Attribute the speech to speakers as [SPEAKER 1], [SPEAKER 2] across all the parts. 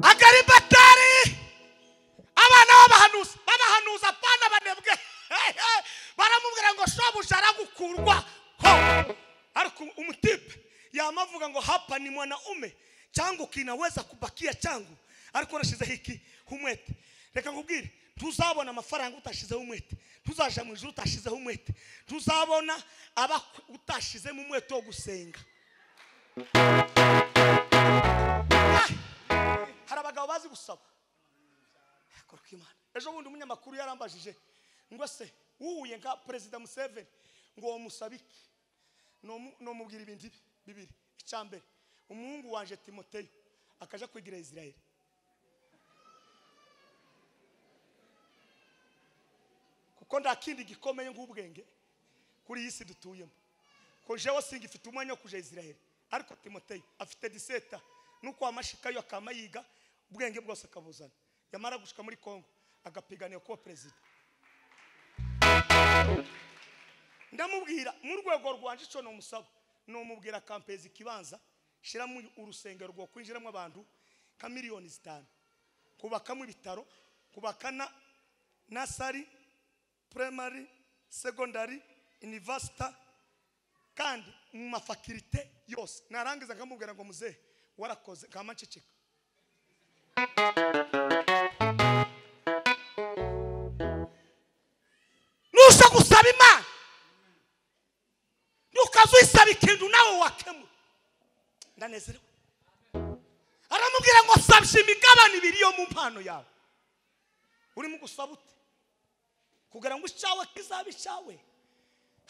[SPEAKER 1] batari abana b'abahanuzi b'abahanuzi apana banebwe baramubwira ngo shobuja aragukurwa ho ariko umutipe yamavuga ngo hapa ni mwanaume changu kinaweza kubakia changu ariko urashize hiki humwete reka nkubwire ntuzabona amafaranga utashizeho umwete ntuzaja mu ijuru utashizeho umwete ntuzabona abakwe utashizemo umwete wo gusenga Ah! hari abagabo bazi gusaba Akora uko Imana. ejo bundi umunyamakuru yarambajije ngo se wuhuye nka perezida museveni ngo wamusabe iki Nomu- nomubwira ibintu ibi bibiri icya mbere umuhungu wanje timoteyo akaja kwigira isirayeli kuko nta kindi gikomeye nk'ubwenge kuri iyi si dutuyemo ko jewe singifite umwanya wo kuja isirayeli ariko timoteyo afite diseta nuko amashikayo akama yiga ubwenge bwose akabuzana yamara gushika muri kongo agapiganira kuba perezida ndamubwira mu rwego rwanje icyo numusaba numubwira kampezi ikibanza shyiramo urusengero rwo kwinjiramo abantu nka miliyoni zitanu kubakamo ibitaro kubaka na nasari primary secondary university kandi mu mafakirite yose narangiza nkamubwira ngo muzehe warakoze nkama nceceka nusa gusaba imana nukaza uyisaba ikintu nawe wakemura ndanezerewe aramubwira ngo sabye imigabane ibiri yo mu mpano yawe urimo gusaba ute kugira ngo icyawe kizabe icyawe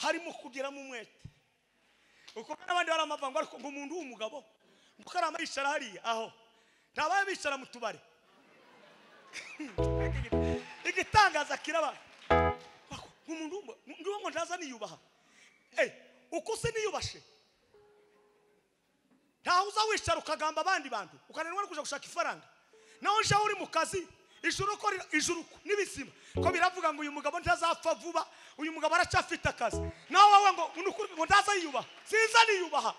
[SPEAKER 1] harimo kugiramo umwete uko n'abandi bari amavanga ariko ngo umuntu w'umugabo kuko ari amayishara hariya aho ntabaye bicara mu tubari igitangaza kiraba umuntu ndiwo ngo ntaza niyubaha Eh, uko se niyubashe ntaho uza wicara ukagamba abandi bantu ukananirwa no kujya gushaka ifaranga naho nje uri mu kazi ijuru uko rira- ijuru uko n'ibizima ko biravuga ngo uyu mugabo ntazapfa vuba uyu mugabo aracyafite akazi nawe wowe ngo ni ukuri ngo ndaza yiyubaha sinza niyubaha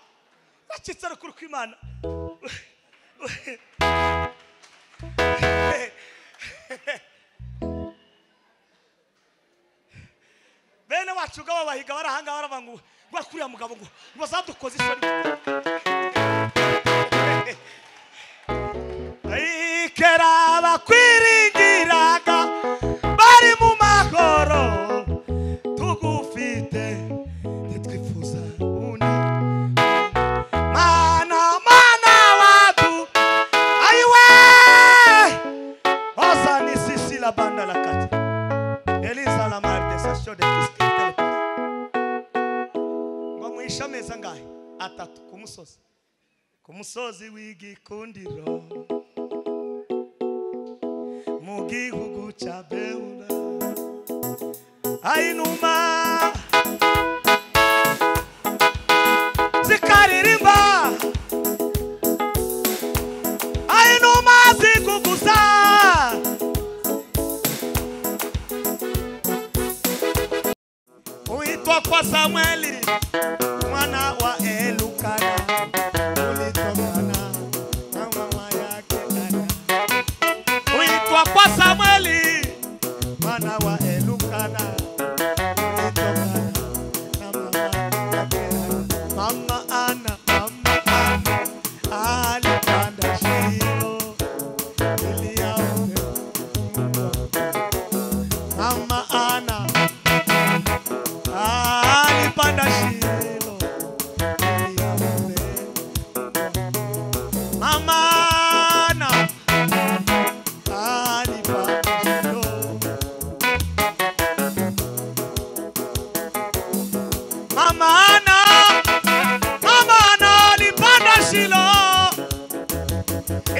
[SPEAKER 1] bacitse rukuru kw'imana bene wacu ubwo abo bahiga bari ahangaha baravuga ngo ngwa kuriya mugabo ngo bazadukoze isoni ikera abakwiringiraga bari mu mahoro tugufite ntitwifuza undi mana mana watu ayiwe oza ni sisi la banda la kati eliza la marde sasho de kiskitele ngo muhishe ameza ngahe atatu ku musozi ku musozi w'igikundiro mu gihugu cya bewura ayinuma zikaririmba ayinuma zikuguza uitwa kwa samweli mwana wa elukana ulitokana na mama yake dada uitwa kwa Samueli mwana wa Elukana ulitokana na mama yake dada. Mama Ana mama Ana alipanda shimo iliyaote mama Ana alipanda shimo iliyaote Mamana Alipa Mamana Mamana alipanda Shilo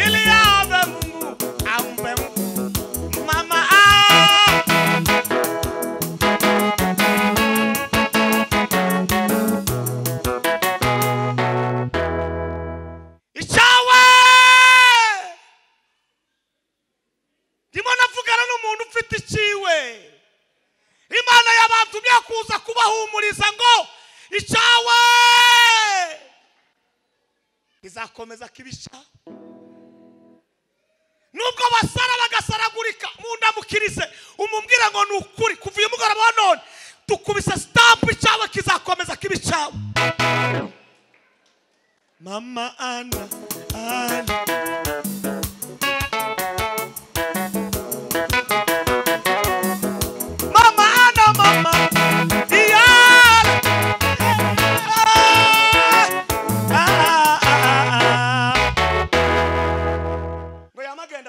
[SPEAKER 1] ili awe Mungu ampe Mungu. Mama ah, icyawe ndimo navugana n'umuntu ufite icyiwe imana yabantumye kuza kubahumuriza ngo icyawe izakomeza kibisha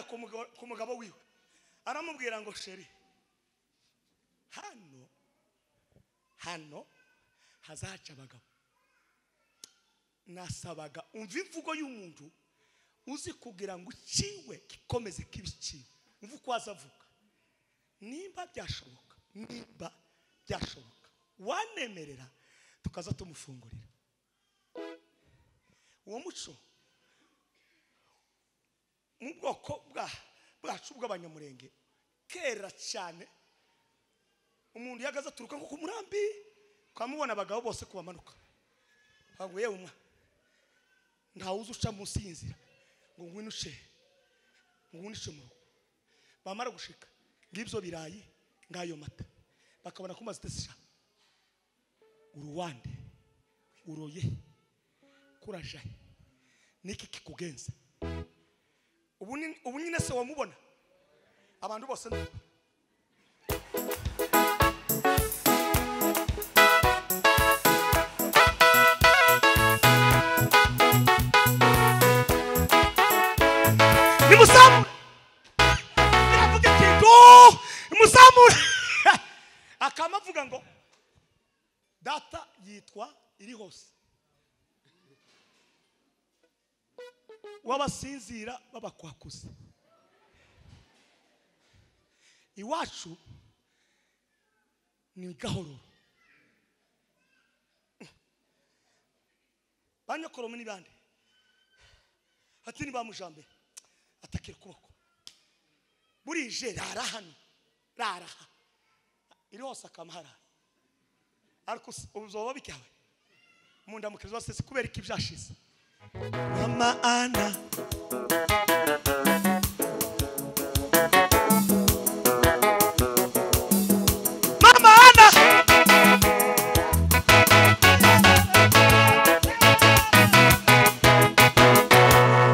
[SPEAKER 1] ku mugabo- ku mugabo wiwe aramubwira ngo sheri hano hano hazaca abagabo nasabaga umva imvugo y'umuntu uzi kugira ngo ikiwe gikomeze kibe ikiwe umva uko waza avuga nimba byashoboka nimba byashoboka wanemerera tukaza tumufungurira uwo muco mu bwoko bwa- bwacu bw'abanyamurenge kera cyane umuntu iyo agaze aturuka nko ku murambi ukamubona abagabo bose kubamanuka ntabwo yewe umwa ntawe uzi uca munsi y'inzira ngo ngwinuce ngo ngwinuce mu rugo bamara gushika ngibyo birayi ngayo mata bakabona ko mazite sha uruwande uroye kurajaye niki kikugenza ubu ni- ubu nyine se wamubona abantu bose ni ubu. nimusamure biravuga ikintu nimusamure akama avuga ngo data yitwa iri hose w'abasinzira b'abakwakuzi iwacu ni gahoro banyokoromo ni bande ati ni ba mujambere atakira ukuboko burije rara hano rara aha iri hose akamahara ariko usi- ubuzoba bwawe mu ndamukazi wase kubera ko ibyashize mama ana mama ana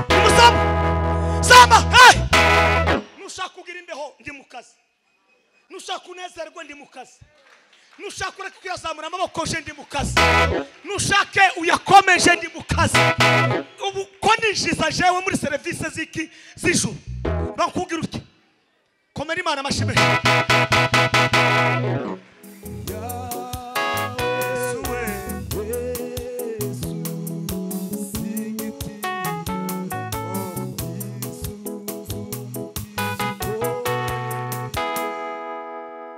[SPEAKER 1] umusaba saba hey! nushaka kugira imbeho ndi mu kazi nushaka unezerwe ndi mu kazi nushaka ureke kuyazamura amaboko je ndi mu kazi nushake uyakomeje ndi mu kazi ubu ko ninjiza jewe muri serivisi z'iki z'ijuru bakubwira uti komera imana amashimwe Yesu we,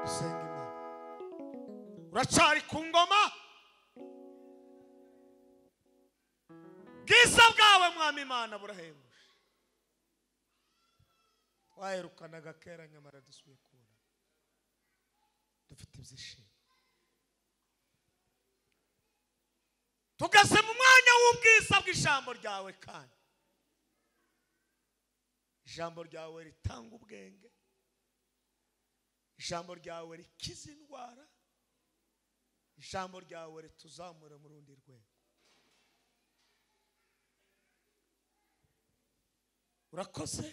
[SPEAKER 1] dusenga Imana. uracari ku ngoma bwiza bwawe mwami imana burahebuje waherukanaga kera nyamara dusubiye kubona dufite ibyishimo tugeze mu mwanya w'ubwiza bw'ijambo ryawe kandi ijambo ryawe ritanga ubwenge ijambo ryawe rikiza indwara ijambo ryawe rituzamura mu rundi rwego urakoze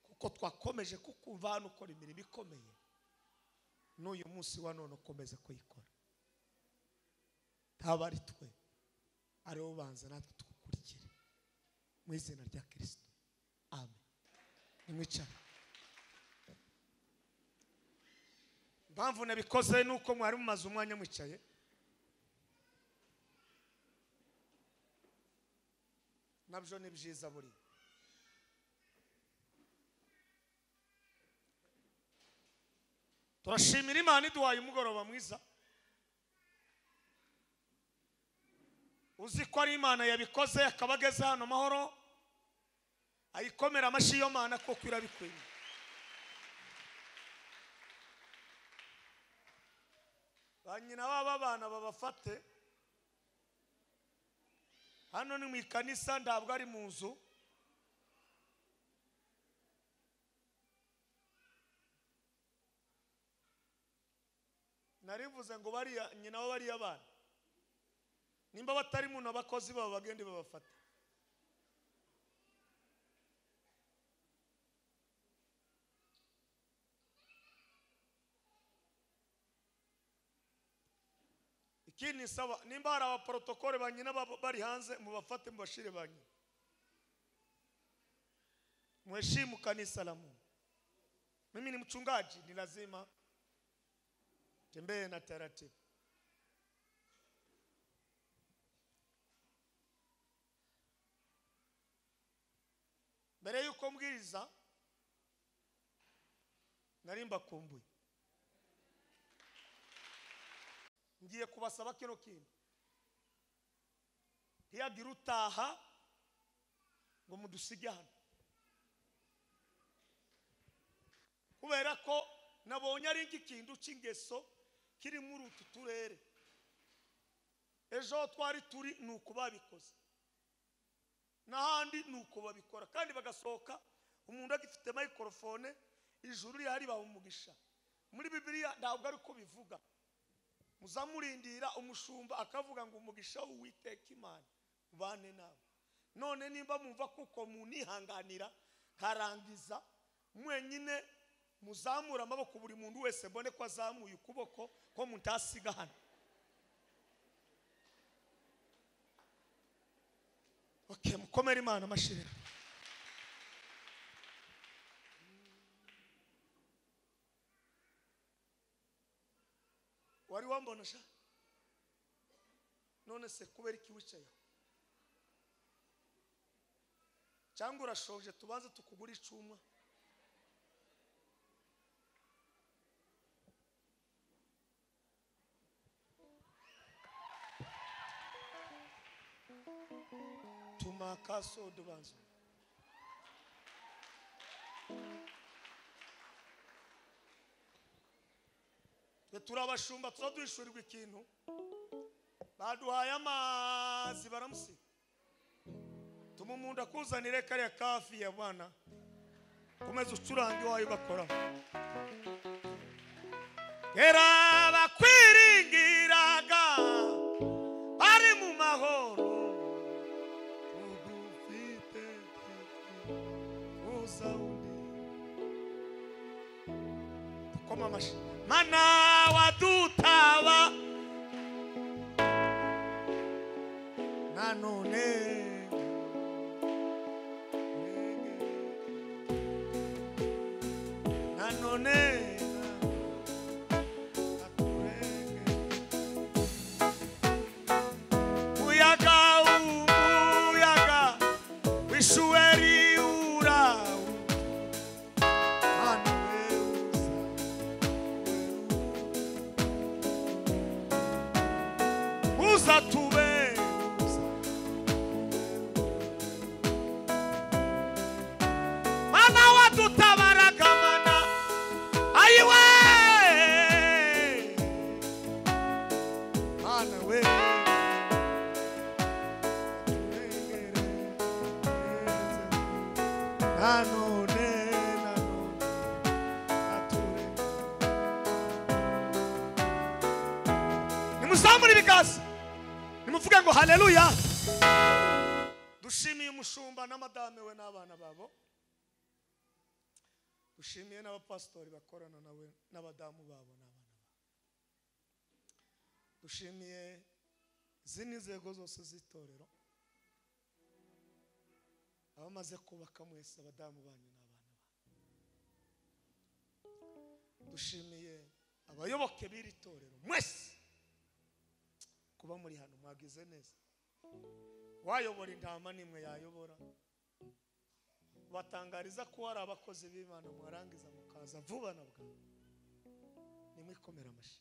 [SPEAKER 1] kuko twakomeje kukumva hano ukora imirimo ikomeye n'uyu munsi wa none ukomeza kuyikora ntaba ari twe ari bo banza natwe tugukurikire mu izina rya kirisito amen nimwicare impamvu nabikoze ni uko mwari mumaze umwanya mwicaye nabyo ni byiza buriya turashimira imana iduhaye umugoroba mwiza uzi ko ari imana yabikoze akaba ageze hano amahoro ayikomera amashyi iyo mana kuko irabikwiye ba nyina baba bana babafate hano ni mu ikanisa ntabwo ari mu nzu narivuze ngo bariya nyina bo bariya bana nimba batari mu abakozi babo bagende babafate ikindi nsaba nimba hari abaporotokole ba nyina baba bari hanze mubafate mubashire ba nyina Mheshimu kanisa la Mungu. Mimi ni mchungaji, ni lazima tembee na taratibu. Mbere yuko mbwiriza nari mbakumbuye, ngiye kubasaba kino kintu ntiyagira utaha ngo mudusige hano kubera ko nabonye ari nk'ikintu cy'ingeso kirimo utu turere ejo aho twari turi ni uko babikoze n'ahandi ni uko babikora kandi bagasohoka umuntu agifite mayikorofone ijuru rihari umugisha muri bibiliya ntabwo ari ko bivuga muzamurindira umushumba akavuga ngo umugisha w'uwiteka imana ubane nawe none nimba mwumva kuko munihanganira nkarangiza mwenyine muzamura amaboko buri muntu wese mbone ko azamuye ukuboko ko mutasiga hano okay mukomere imana amashira wari wambona sha none se kubera iki wicaye aho? cyangwa urashoje tubanze tukugura icuma tuma kasodo banzo twe turi abashumba tuba duhishurirwa ikintu baduhaye amazi baramusiga tuma umuntu akuzanire kariya kafi ya bana ukomeze ucurange iwawe ugakora kera bakwiringiraga bari mu mahoro ubu ufite uza undi koma amashyi mana wadutaba nanone nanone umuyaga umuyaga w'ishuweri urawu manewuza uza tube mana wadutabaraga mana ayiwe mana we nanone nanone aturenge nimuzamure ibiganza nimuvuge ngo haleluya dushimiye umushumba na madame we n'abana babo dushimiye n'abapasitori bakorana nawe n'abadamu babo n'abana babo dushimiye izindi nzego zose z'itorero abamaze kubaka mwese abadamu banyu n'abana banyu dushimiye abayoboke b'iri torero mwese kuba muri hano mwagize neza wayobora intama n'imwe yayobora batangariza ko hari abakozi b'imana mwarangiza mukaza vuba na bwangu nimwikomere amashyi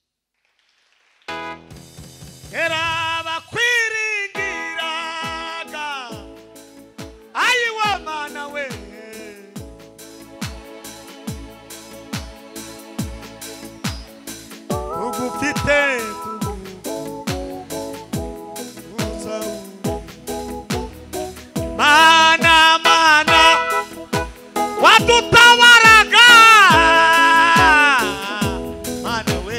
[SPEAKER 1] kera bakwiringiraga ayiwa mana we ugufite tugu mana mana watutawaraga mana we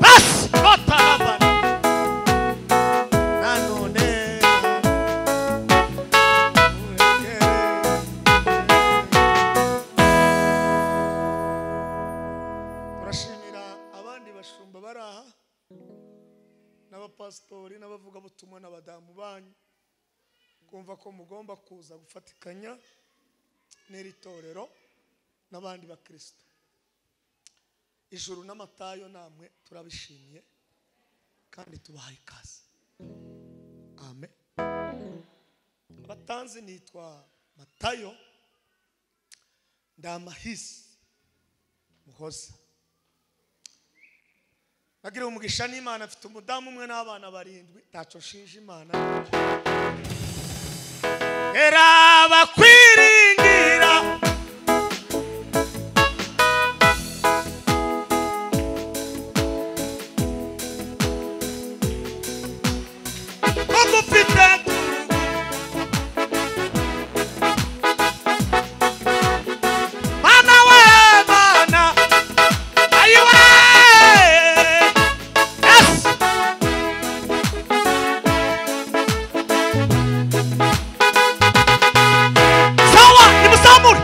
[SPEAKER 1] basi otalabana nanone turashimira abandi bashumba bari aha n'abapasitori n'abavugabutumwa n'abadamu banyu kumva ko mugomba kuza gufatikanya n'iri torero n'abandi bakristo ijuru n'amatayo namwe turabishimiye kandi tubahaye ikaze amen abatanzi nitwa matayo ndamahisi muhoza nagiriwe umugisha n'imana afite umudamu umwe n'abana barindwi ntacyo nshinja imana era abakwiringira bagufite mana we mana ayiwe yes sawa nimuzamure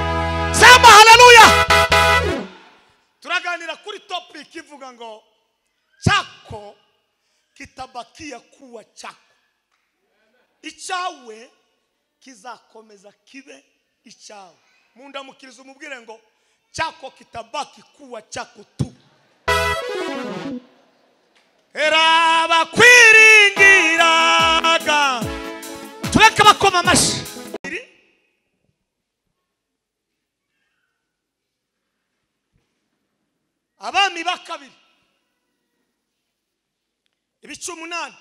[SPEAKER 1] sema haleluya turaganira kuri topic ivuga ngo chako kitabakia kuwa chako icyawe kizakomeza kibe icyawe mu ndamukirizo umubwire ngo chako kitabaki kuwa chako tu era bakwiringiraga tureke bakoma amashyi Iri- abami ba kabiri ibice umunani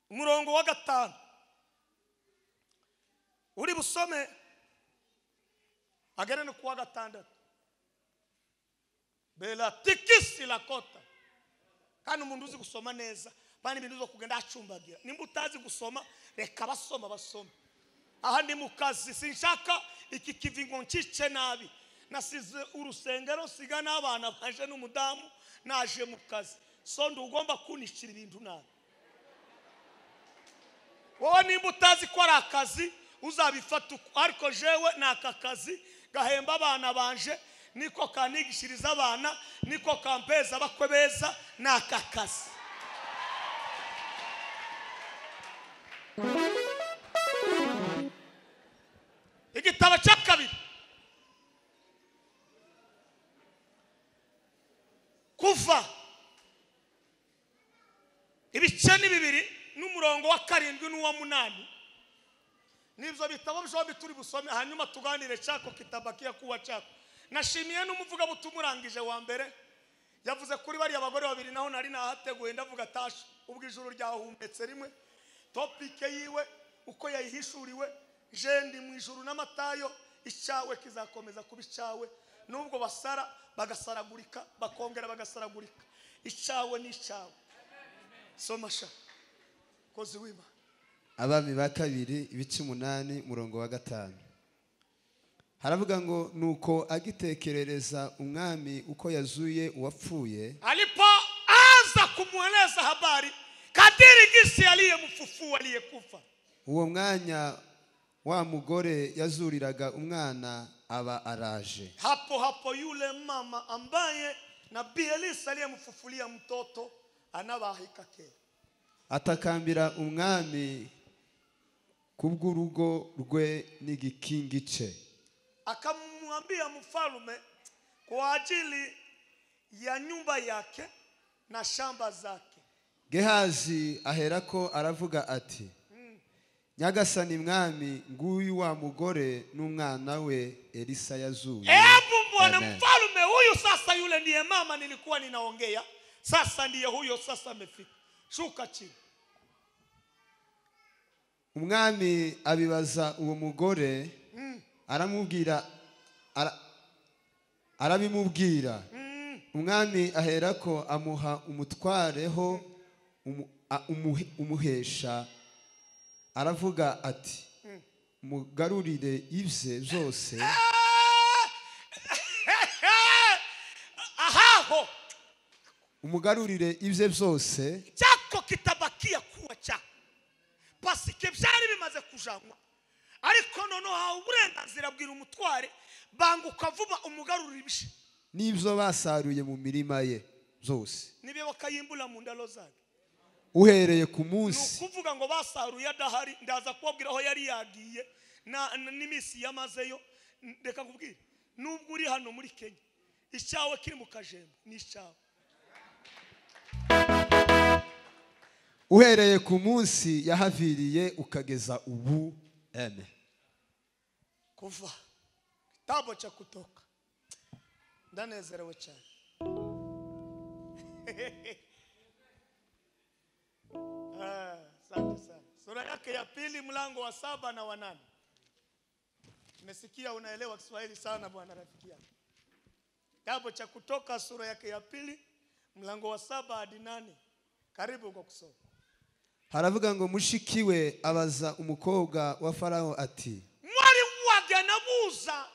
[SPEAKER 1] umurongo wa gatanu uri busome agere no kuwa gatandatu belatikisi lakota kandi umuntu uzi gusoma neza bana ibintu zo kugenda acumbagira nimba utazi gusoma reka basoma basoma aha ni mu kazi sinshaka iki kivi ngo nkice nabi nasize urusengero siga n'abana baje n'umudamu naje mu kazi so ugomba kunishyira ibintu nabi wowe nimba utazi ko ari akazi uzabifata uko ariko jewe ni aka kazi gahemba abana banje niko kanigishiriza abana niko kampeza abakwe beza ni aka kazi igitabo cya kabiri kuva ibice ni bibiri n'umurongo wa karindwi n'uwa munani nibyo bitabo byombi turi busome hanyuma tuganire cyako kitabakiya kuwa cyako nashimiye n'umuvugabutumwa urangije wa mbere yavuze kuri bariya bagore babiri naho nari nahateguye ndavuga tasha ubwo ijuru ryahumetse rimwe topike yiwe uko yayihishuriwe jendi mu ijuru n'amatayo icyawe kizakomeza kuba icyawe nubwo basara bagasaragurika bakongera bagasaragurika icyawe ni icyawe somasha kozi w'imana
[SPEAKER 2] abami ba kabiri ibice umunani umurongo wa gatanu haravuga ngo nuko agitekerereza umwami uko yazuye uwapfuye
[SPEAKER 1] alipoanza kumweleza habari kadiri gisi aliyemfufua aliyekufa
[SPEAKER 2] uwo mwanya wa mugore yazuriraga umwana aba araje
[SPEAKER 1] hapo hapo yule mama ambaye nabii elisa aliyemfufulia mtoto anabahika kera
[SPEAKER 2] atakambira umwami kubw'urugo rwe n'igikingi cye
[SPEAKER 1] akamwambia mfalme kwa ajili ya nyumba yake na shamba zake
[SPEAKER 2] gehazi aherako aravuga ati nyagasani mwami nguyu wa mugore n'umwana we elisa yazuye
[SPEAKER 1] Hebu bwana
[SPEAKER 2] Amen.
[SPEAKER 1] mfalme, huyu sasa, yule ndiye mama nilikuwa ninaongea, sasa ndiye huyo, sasa amefika. Shuka chini.
[SPEAKER 2] umwami abibaza uwo mugore aramubwira ara- arabimubwira umwami aherako amuha umutwareho umu- a- umuhe- umuhesha aravuga ati mugarurire ibye byose
[SPEAKER 1] Ahaho
[SPEAKER 2] umugarurire ibye byose
[SPEAKER 1] chako kitabakia kuwa chako pasike byari bimaze kujanwa ariko noneho hawe uburenganzira bwira umutware banguka vuba umugarurira ibishe
[SPEAKER 2] n'ibyo basaruye mu mirima ye byose
[SPEAKER 1] nibe bakayimbura mu ndalo zake
[SPEAKER 2] uhereye ku
[SPEAKER 1] ni
[SPEAKER 2] munsi
[SPEAKER 1] ukuvuga ngo basaruye adahari ndaza kubabwira aho yari yagiye na- na- n'iminsi yamazeyo N- reka kubwira nubwo uri hano muri kenya icyawe kiri mu kajembo ni icyawe
[SPEAKER 2] uhereye ku munsi yahaviriye ukageza ubu eme
[SPEAKER 1] kuva kitabu cha kutoka ndanezerewe cyane Ah, asante sana sura yake ya pili mlango wa saba na wanane nimesikia unaelewa kiswahili sana bwana rafiki yangu kitabu cha kutoka sura yake ya pili mlango wa saba hadi nane karibu kwa kusoma
[SPEAKER 2] haravuga ngo mushiki we abaza umukobwa wa faraho ati
[SPEAKER 1] mwari wage nabuza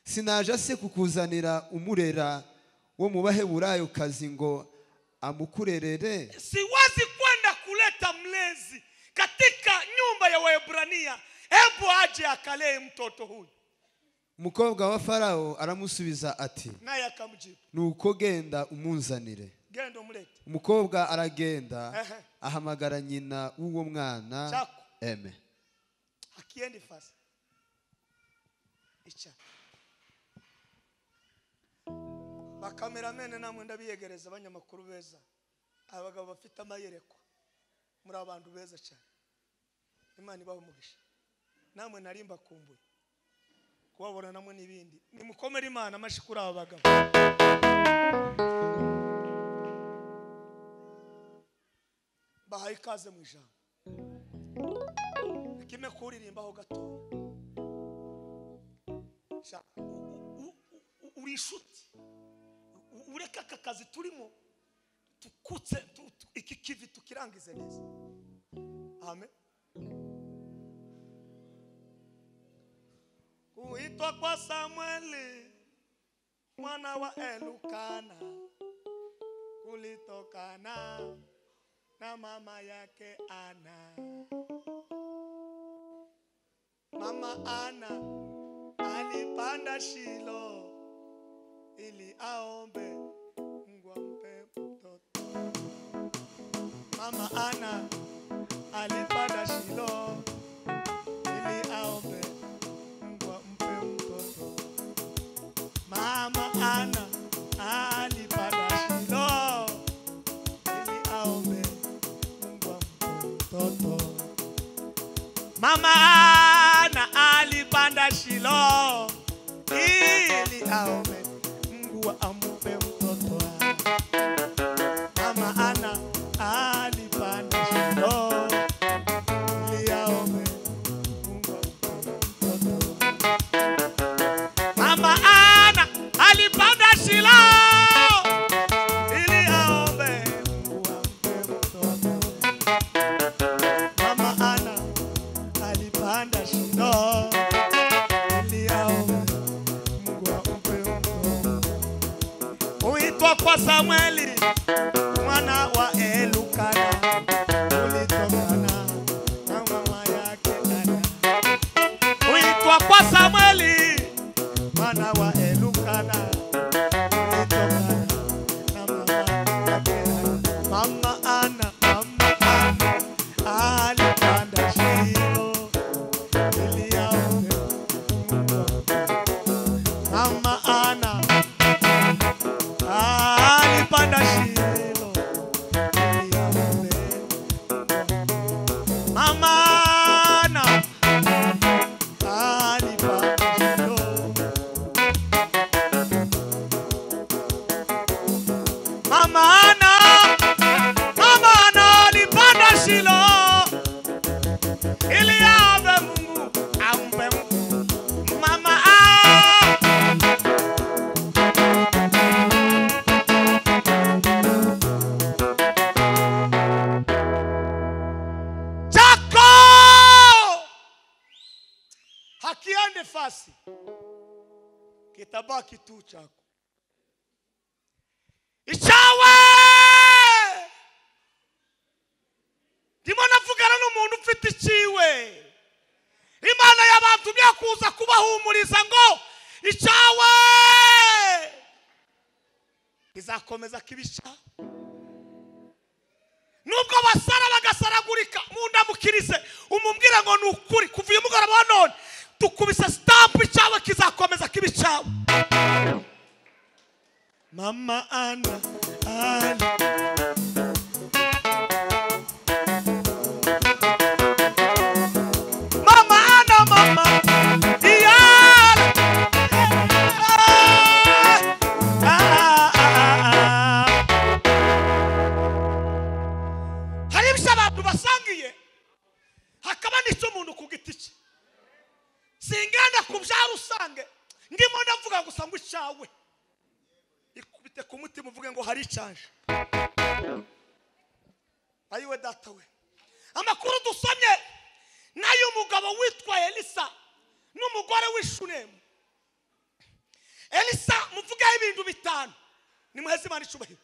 [SPEAKER 2] sinaje se kukuzanira umurera wo mu baheburayokazi ngo amukurerere
[SPEAKER 1] siwezi kwenda kuleta mlezi katika nyumba ya waebrania hebu aje akalee mtoto huyu
[SPEAKER 2] umukobwa wa faraho aramusubiza ati
[SPEAKER 1] naye akamjibu
[SPEAKER 2] nuko genda umunzanire
[SPEAKER 1] genda umlete
[SPEAKER 2] umukobwa aragenda
[SPEAKER 1] Ehe.
[SPEAKER 2] ahamagara nyina w'uwo mwana
[SPEAKER 1] Chako.
[SPEAKER 2] eme
[SPEAKER 1] akiendi fasi ica bakameramene namwe ndabiyegereza abanyamakuru beza abagabo bafite amayerekwa muri abantu beza cyane imana ibaha umugisha namwe nari mbakumbuye kubabona namwe n'ibindi nimukomere imana amashi kuri aba bagabo bahaye ikaze mu ijambo kimwe kuririmbaho gatoya Sha- u- u- u- u- uri inshuti U- u- ureke aka kazi turimo tukutse tu- tu- iki kivi tukirangize neza amen kuitwa kwa samueli mwana wa elukana kulitokana na mama yake ana Mama Ana alipanda Shilo ili aombe Mungu ampe mtoto. Mama Ana alipanda Shilo ili aombe Mungu ampe mtoto. Mama Ana alipanda Shilo ili aombe Mungu ampe mtoto. Mama Ana alipanda Shilo ili aombe Mungu ampe mtoto wake. Mama Ana alipanda Shilo ili aombe Mungu ampe mtoto. Mama Ana alipanda Shilo ili aombe Mungu ampe mtoto. Mama Ana alipanda shino ili aombe Mungu ampe mtoto. Huitwa kwa Samueli mwana wa Elukana, ulitokana na mama yake Ana. Huitwa kwa Samueli mwana wa Elukana, ulitokana na mama yake Ana. Mama Ana, mama Ana alipanda shino iliyaombe mama ana alipanda shilo iliyaombe mama ana alipanda shilo mama ana mama ana alipanda shilo ili aombe Mungu ampe mama ah. chako hakiende fasi, kitabaki tu chako ichawe ndimo navugana n'umuntu ufite icyiwe imana yabantumye kuza kubahumuriza ngo icyawe izakomeza kiba icyawe nubwo basara bagasaragurika mu ndamukirize umubwira ngo ni ukuri kuva uyu mugoroba wa none dukubise sitampu icyawe kizakomeza kibi cyawe mama ana ana mama ana mama diana Ah, ah, ah, ah. hari ibyo abantu basangiye hakaba n'icyo umuntu ku giti cye singana ku bya rusange ndimo ndavuga gusa ngo icyawe ikubite ku mutima uvuge ngo hari icyaje ayiwe data we amakuru dusomye n'ay'umugabo witwa elisa n'umugore w'ishunemu elisa muvugeho ibintu bitanu nimuheze imana icubahiro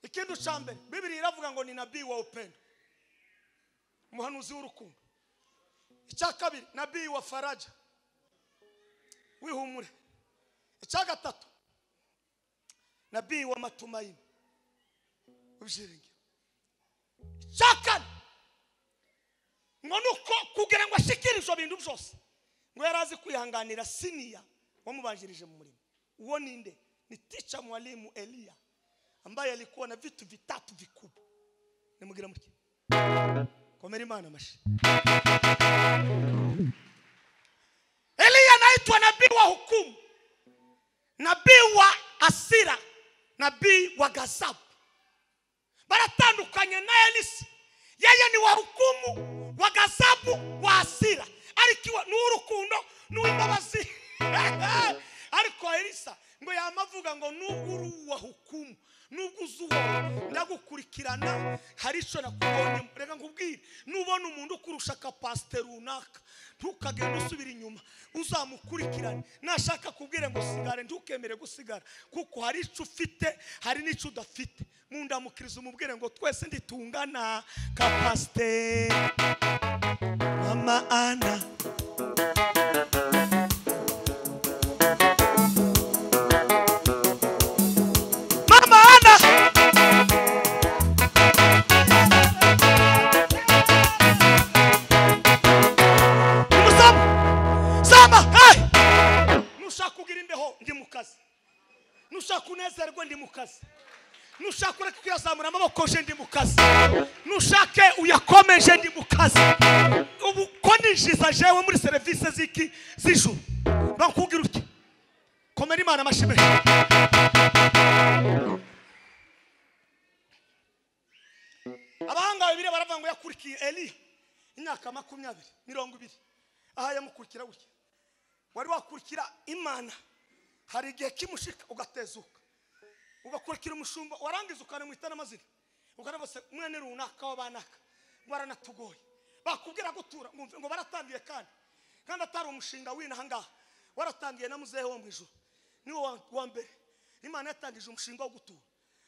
[SPEAKER 1] ikindi cya mbere bibiri iravuga ngo ni nabi wa upendo umuhanuzi w'urukundo icya kabiri nabi wa faraja wihumure icya gatatu nabi wa matumayini w'ibyiringiro icya kane ngo ni uko kugira ngo ashikire ibyo bintu byose ngo yari azi kwihanganira siniya wamubanjirije mu murimo uwo ninde ni tica mwalimu eliya ambaye alikuwa na vitu vitatu vikubwa nimugira mutya komera imana amashi eliya anaitwa nabii wa hukumu nabii wa asira nabii wa gazabu baratandukanye na elisa yeye ni wa hukumu wa gazabu wa asira arikiwa n'urukundo n'uwimbabazi ariko elisa ngo yama avuga ngo nubwo uri uwa hukumu nubwo uzi uwo ndagukurikirana hari icyo nakubonye reka nkubwire nubona umuntu ukurusha kapasite runaka ntukagende usubira inyuma uzamukurikirane nashaka kubwira ngo sigare ntukemere gusigara kuko hari icyo ufite hari n'icyo udafite mundamukiriza umubwire ngo twese ntitungana kapasite mama ana Mama Ana. Umusaba. Saba. Hey. Nushaka kugira imbeho ndi mu kazi. Nushaka kunezerwa ndi mu kazi. Nushaka ureke kuyazamura amaboko je ndi mu kazi. Nushake uyakomeje ndi mu kazi. Ubu ko ninjiza jewe muri serivisi z'iki z'ijuru. Bakubwira uti. Komera Imana amashimwe. abahanga babiri baravuga ngo yakurikiye eliya imyaka makumyabiri mirongo ibiri aha yamukurikira gutya wari wakurikira imana hari igihe kimushika ugatezuka ugakurikira umushumba warangiza ukanamwita n'amazina ukareba se mwene runaka w'abanaka baranatugoye bakubwira gutura mwumve ngo baratangiye kandi kandi atari umushinga w'inaha ngaha waratangiye na muzehe wo mu ijuru niwo wa- wa mbere imana yatangije umushinga wo gutura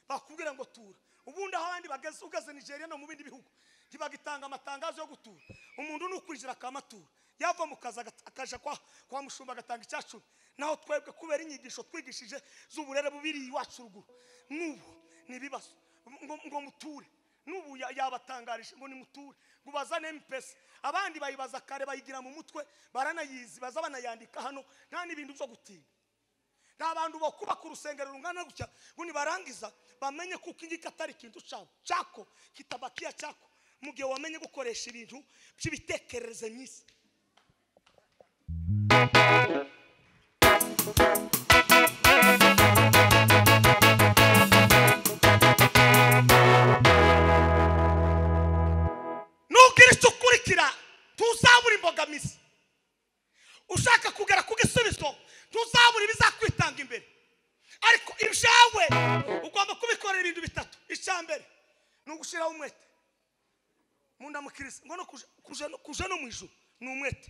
[SPEAKER 1] bakubwira ngo tura ubundi aho abandi bageze ugeze nigeria no mu bindi bihugu ntibagitanga amatangazo yo gutura umuntu nukwijira akamatura yava mu kazi agat- akaja kwa, kwa mushumba agatanga icyacumi naho twebwe kubera inyigisho twigishije z'uburere bubiri iwacu ruguru n'ubu ni ibibazo ngo, ngo muture n'ubu ya- yabatangarije ngo nimuture ngo bazane mpesa abandi bayibaza kare bayigira mu mutwe baranayizi baza banayandika hano nta n'ibintu byo gutinda ni abantu bakubaka urusengero rungana gutya ngo nibarangiza bamenye kuko ingiki atari ikintu cyabo cyako kitabakiya cyako mu gihe wamenye gukoresha ibintu by'ibitekerezo myiza nubwira icyo ukurikira ntuzabura imbogamizi ushaka kugera ku gisubizo ntuzabura ibizakwitanga imbere ariko ibyawe ugomba kubikorera ibintu bitatu icya mbere ni ugushyiraho umwete mu ndamukiriza ngo no kuja- kuja no- kuja no mu ijuru ni umwete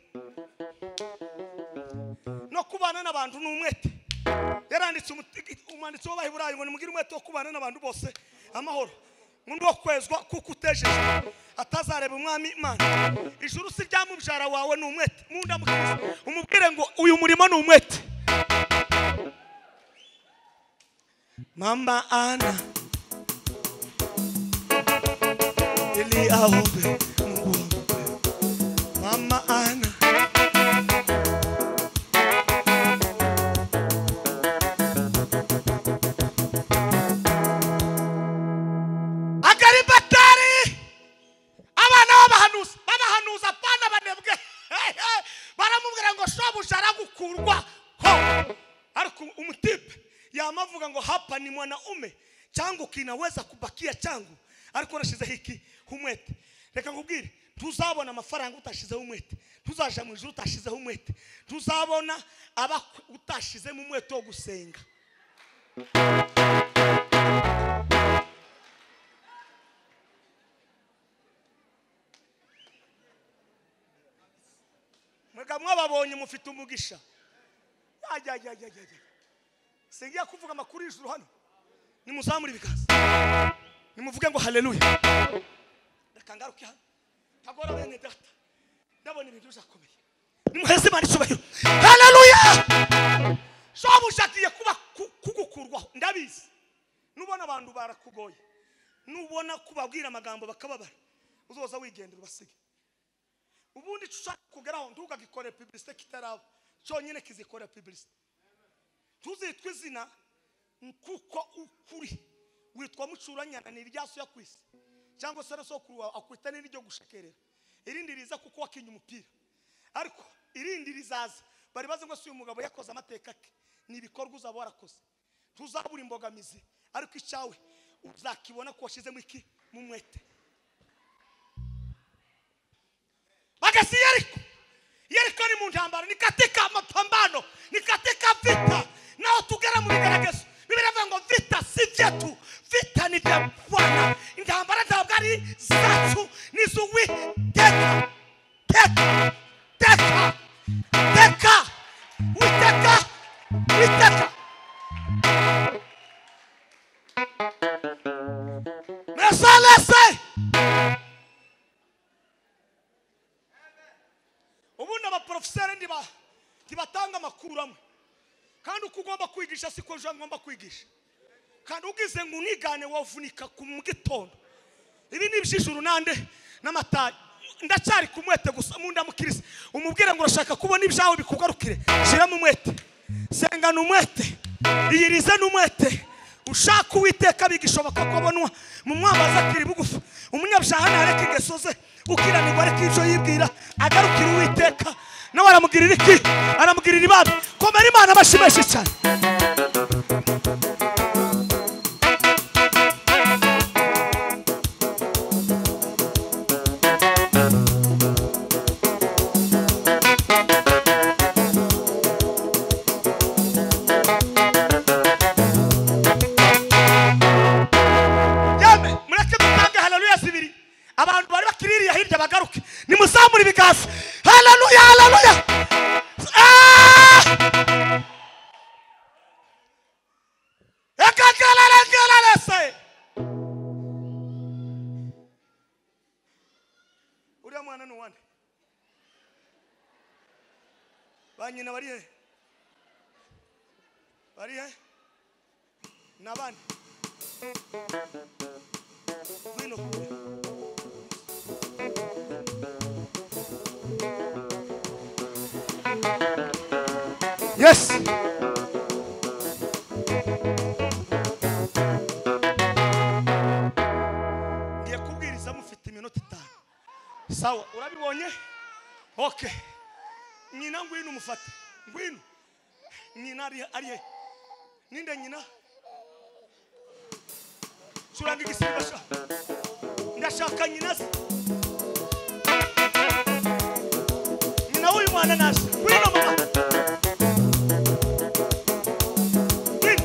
[SPEAKER 1] no kubana n'abantu ni umwete yaranditse umuti- umwanditsi w'abaheburayo ngo nimugire umwete wo kubana n'abantu bose amahoro ngo ni uwo kwezwa kuko utejeje atazareba umwami imana ijuru si ibyamubyara wawe ni umwete mu ndamukiriza umubwire ngo uyu murimo ni umwete mama ana Mungu aobe, Mungu aobe. Mama Ana akaribatari abana b'abahanuzi b'abahanuzi apana banebwe baramubwira ngo shobuja aragukurwa ho ariko umutipe yamavuga ngo hapa ni mwanaume changu kinaweza kubakia changu ariko nashize hiki humwete reka nkubwire tuzabona amafaranga utashizeho umwete tuzaja mu ijuru utashizeho umwete tuzabona abakwe utashizemo umwete wo gusenga mwega mwababonye mufite umugisha Ya, ya, ya, ya, ya, ya. singiye kuvuga amakuru y'ijuru hano nimuzamure ibiganza nimuvuge ngo haleluya reka ngaruke hano kagora bene data ndabona ibintu bizakomeye nimuheze imana icyubahiro haleluya shobuja agiye kuba ku- kugukurwaho ndabizi nubona abantu barakugoye nubona kubabwira amagambo bakababara uzoza wigendera ubasige ubundi icyo ushaka kugeraho ntugagikore publicite kitaraba cyonyine kizikore publicite tuzitwa izina kuko ukuri witwa mucuranyana ni irya so ku isi cyangwa se na sokuru wawe akwita n'iryo gushekerera irindi riza kuko wakinye umupira ariko irindi rizaza bari bazi ngo si uyu mugabo yakoze amateka ke ni ibikorwa uzaba warakoze ntuzabura imbogamizi ariko icyawe uzakibona ko washyizemo iki mu mwete bagasi yeriko yeriko ni mu ntambara ni katika mapambano ni katika vita nao tugera mu bigeragezo bibiri avuga ngo vita si vyetu vita ni vya bwana intambara ntabwo ari zacu ni iz'uwiteka teka teka teka witeka witeka mesalese ubundi abaporofeseri ndiba ntibatanga amakuru amwe kandi uko ugomba kwigisha siko ejo ngomba kwigisha kandi ugize ngo unigane wavunika ku mu gitondo ibi ni iby'ijuru nande n'amatari ndacyari ku mwete gusa mu ndamukiriza umubwire ngo urashaka kubona ibyawe bikugarukire shyiramo umwete sengana umwete iyirize n'umwete ushaka uwiteka bigishoboka ko abonwa mu mwambaza akiri bugufi umunyabyaha ntareke ingeso ze gukiranirwa areke ibyo yibwira agarukira uwiteka nawe aramugirira iki aramugirira ibambe komera imana abashimeshi cyane yemwe mureke dutange haleluya zibiri abantu bari bakiririye hirya bagaruke nimuzamure ibiganza haleluya haleluya Ah! Ekakalalangalalese. uriya mwana ni uwande ba nyina bari he bari he ni abandi Vino kure. Yes. Ngiye kubwiriza mufite iminota itanu. Sawa, urabibonye? Okay. Nyina ngwino umufate. Ngwino. Nyina ari ari he? Ninde nyina? Suranga igisiba sha. Ndashaka nyina se. Nyina w'uyu mwana naje. Ngwino mama. Ngwino.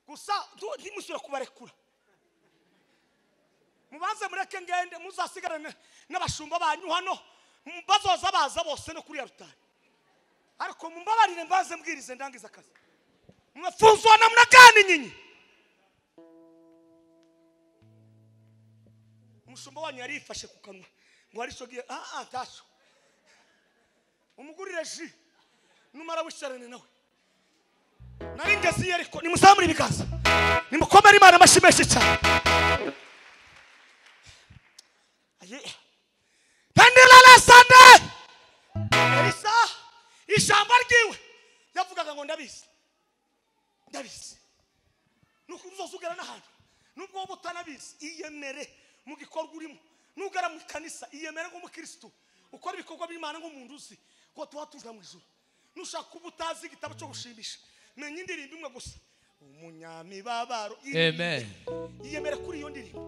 [SPEAKER 1] gusa ntu- ntimusubire kubarekura mubanze mureke ngende muzasigare n'abashumba banyu hano mu- bazoza baza bose no kuriya rutari ariko mumbabarire mbanze mbwirize ndangiza akazi mwafunzwa namna gani nyinyi umushumba wanyu yarifashe ku kanwa ngo harisogiye aa ntacyo umugurire ji numara wishyirane nawe nari ngeze ariko nimusamure ibiganza nimukomere imana amashyi menshi cyane Aye. pendera lesande elisa ijambo ryiwe yavugaga ngo ndabizi ndabizi nuko uzozugera n'ahantu nubwo wowe utanabizi iyemere mu gikorwa urimo nugera mu kanisa iyemere nk'umukirisitu ukora ibikorwa by'imana nk'umuntu uzi ko tuba tuja mu ijoro nushaka kuba utazi igitabo cyo gushimisha menya indirimbo imwe gusa umunyamibabaro
[SPEAKER 3] Amen.
[SPEAKER 1] iyemere kuri iyo ndirimbo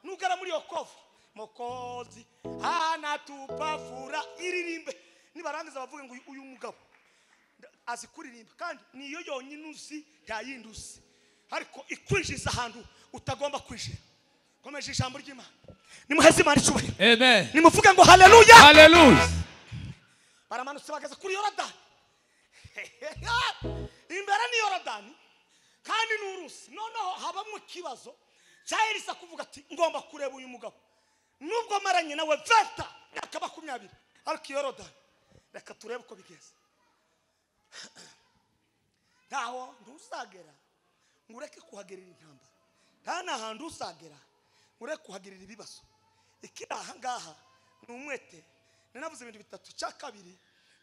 [SPEAKER 1] nugera muri iyo kovu mukozi anatupavura iririmbe nibarangiza bavuge ngo uyu- uyu mugabo azi kuririmba kandi niyo yonyine uzi nta yindi uzi ariko ikwinjiza ahantu utagomba kwinjira komeje ijambo ry'imana nimuheze imana icyubahiro
[SPEAKER 3] Amen.
[SPEAKER 1] nimuvuge ngo haleluya
[SPEAKER 3] Hallelujah.
[SPEAKER 1] baramanutse bageze kuri yorodani imbere ni yorodani kandi ni urusi noneho habamo ikibazo cya elisa kuvuga ati ngomba kureba uyu mugabo nubwo maranye nawe veta myaka makumyabiri ariko yorodani reka turebe uko bigeze ntaho ntuzagera ngo ureke kuhagirira intambara nta n'ahantu uzagera ngo ureke kuhagirira ibibazo ikiri aha ngaha ni umwete nanavuze ibintu bitatu icya kabiri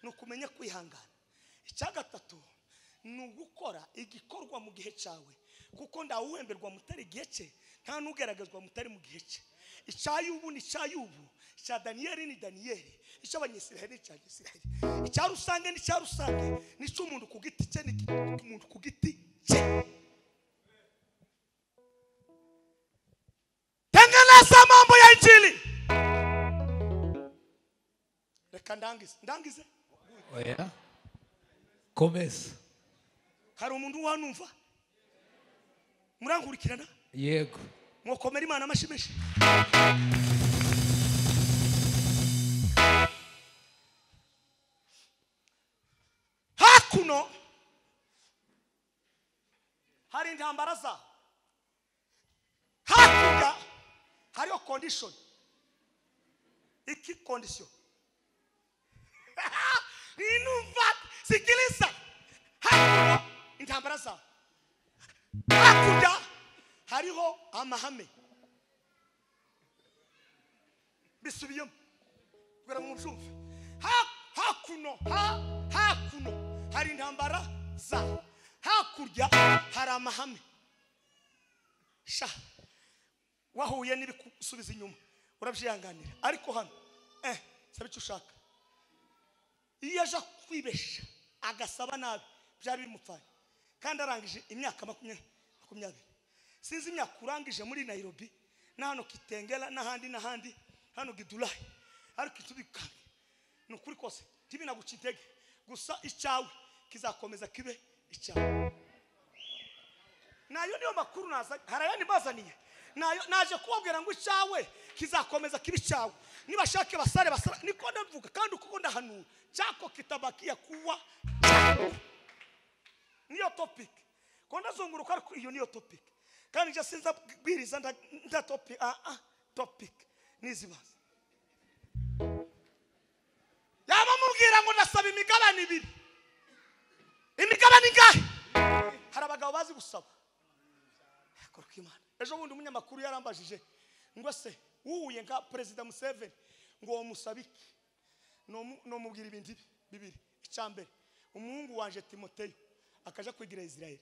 [SPEAKER 1] ni ukumenya kwihangana icya gatatu ni ugukora igikorwa mu gihe cyawe kuko ntawuhemberwa mutari igihe cye nta n'ugaragazwa mutari mu gihe cye icya yubu ni icya yubu icya daniyeli ni daniyeli icy'abanyisiraheli ni icy'abanyisiraheli icya rusange ni icya rusange n'icy'umuntu ku giti cye ni icy'umuntu ku giti cye tengeneza mambo ya injili reka ndangize ndangize
[SPEAKER 3] Oya. Começa.
[SPEAKER 1] hari umuntu wanumva murankurikirana
[SPEAKER 3] Yego.
[SPEAKER 1] mwakomera imana amashyi menshi hakuno hari intambara zaho hakurya hariho kondishoni iki kondisiyo ninumva sikiriza hakuno intambara zaho hakurya hariho amahame bisubiyemo kugira ngo mubyumve Ha- hakuno ha- hakuno hari intambara za hakurya hari amahame sha wahuye n'ibikusubiza inyuma urabyihanganira ariko hano eh saba icyo ushaka iyo aje kwibesha agasaba nabi byari bimupfanye kandi arangije imyaka makumya- makumyabiri sinzi imyaka urangije muri nayirobi na hano kitengera n'ahandi n'ahandi hano gidurayi ariko itubikanye ni ukuri kose ntibinaguca intege gusa icyawe kizakomeza kibe icyawe nayo niyo makuru nazanye hari ayandi mbazaniye nayo naje kubabwira ngo icyawe kizakomeza kiba icyawe nibashake basare basare niko ndavuga kandi uko ndahanura cyako kitabakiya kuwa niyo topic ko ndazunguruka ariko iyo niyo topic kandi njye sinzabwiriza nda, nda topic ah ah topic nizibaza yaba mubwira ngo ndasaba imigabane ibiri imigabane ingahe hari abagabo bazi gusaba koruka imana ejo bundi umunyamakuru yarambajije ngo se wuhuye nka perezida museveni ngo wamusaba iki Nomu- nomubwira ibintu ibi bibiri icya mbere umuhungu wanje timoteyo akaja kwigira israeli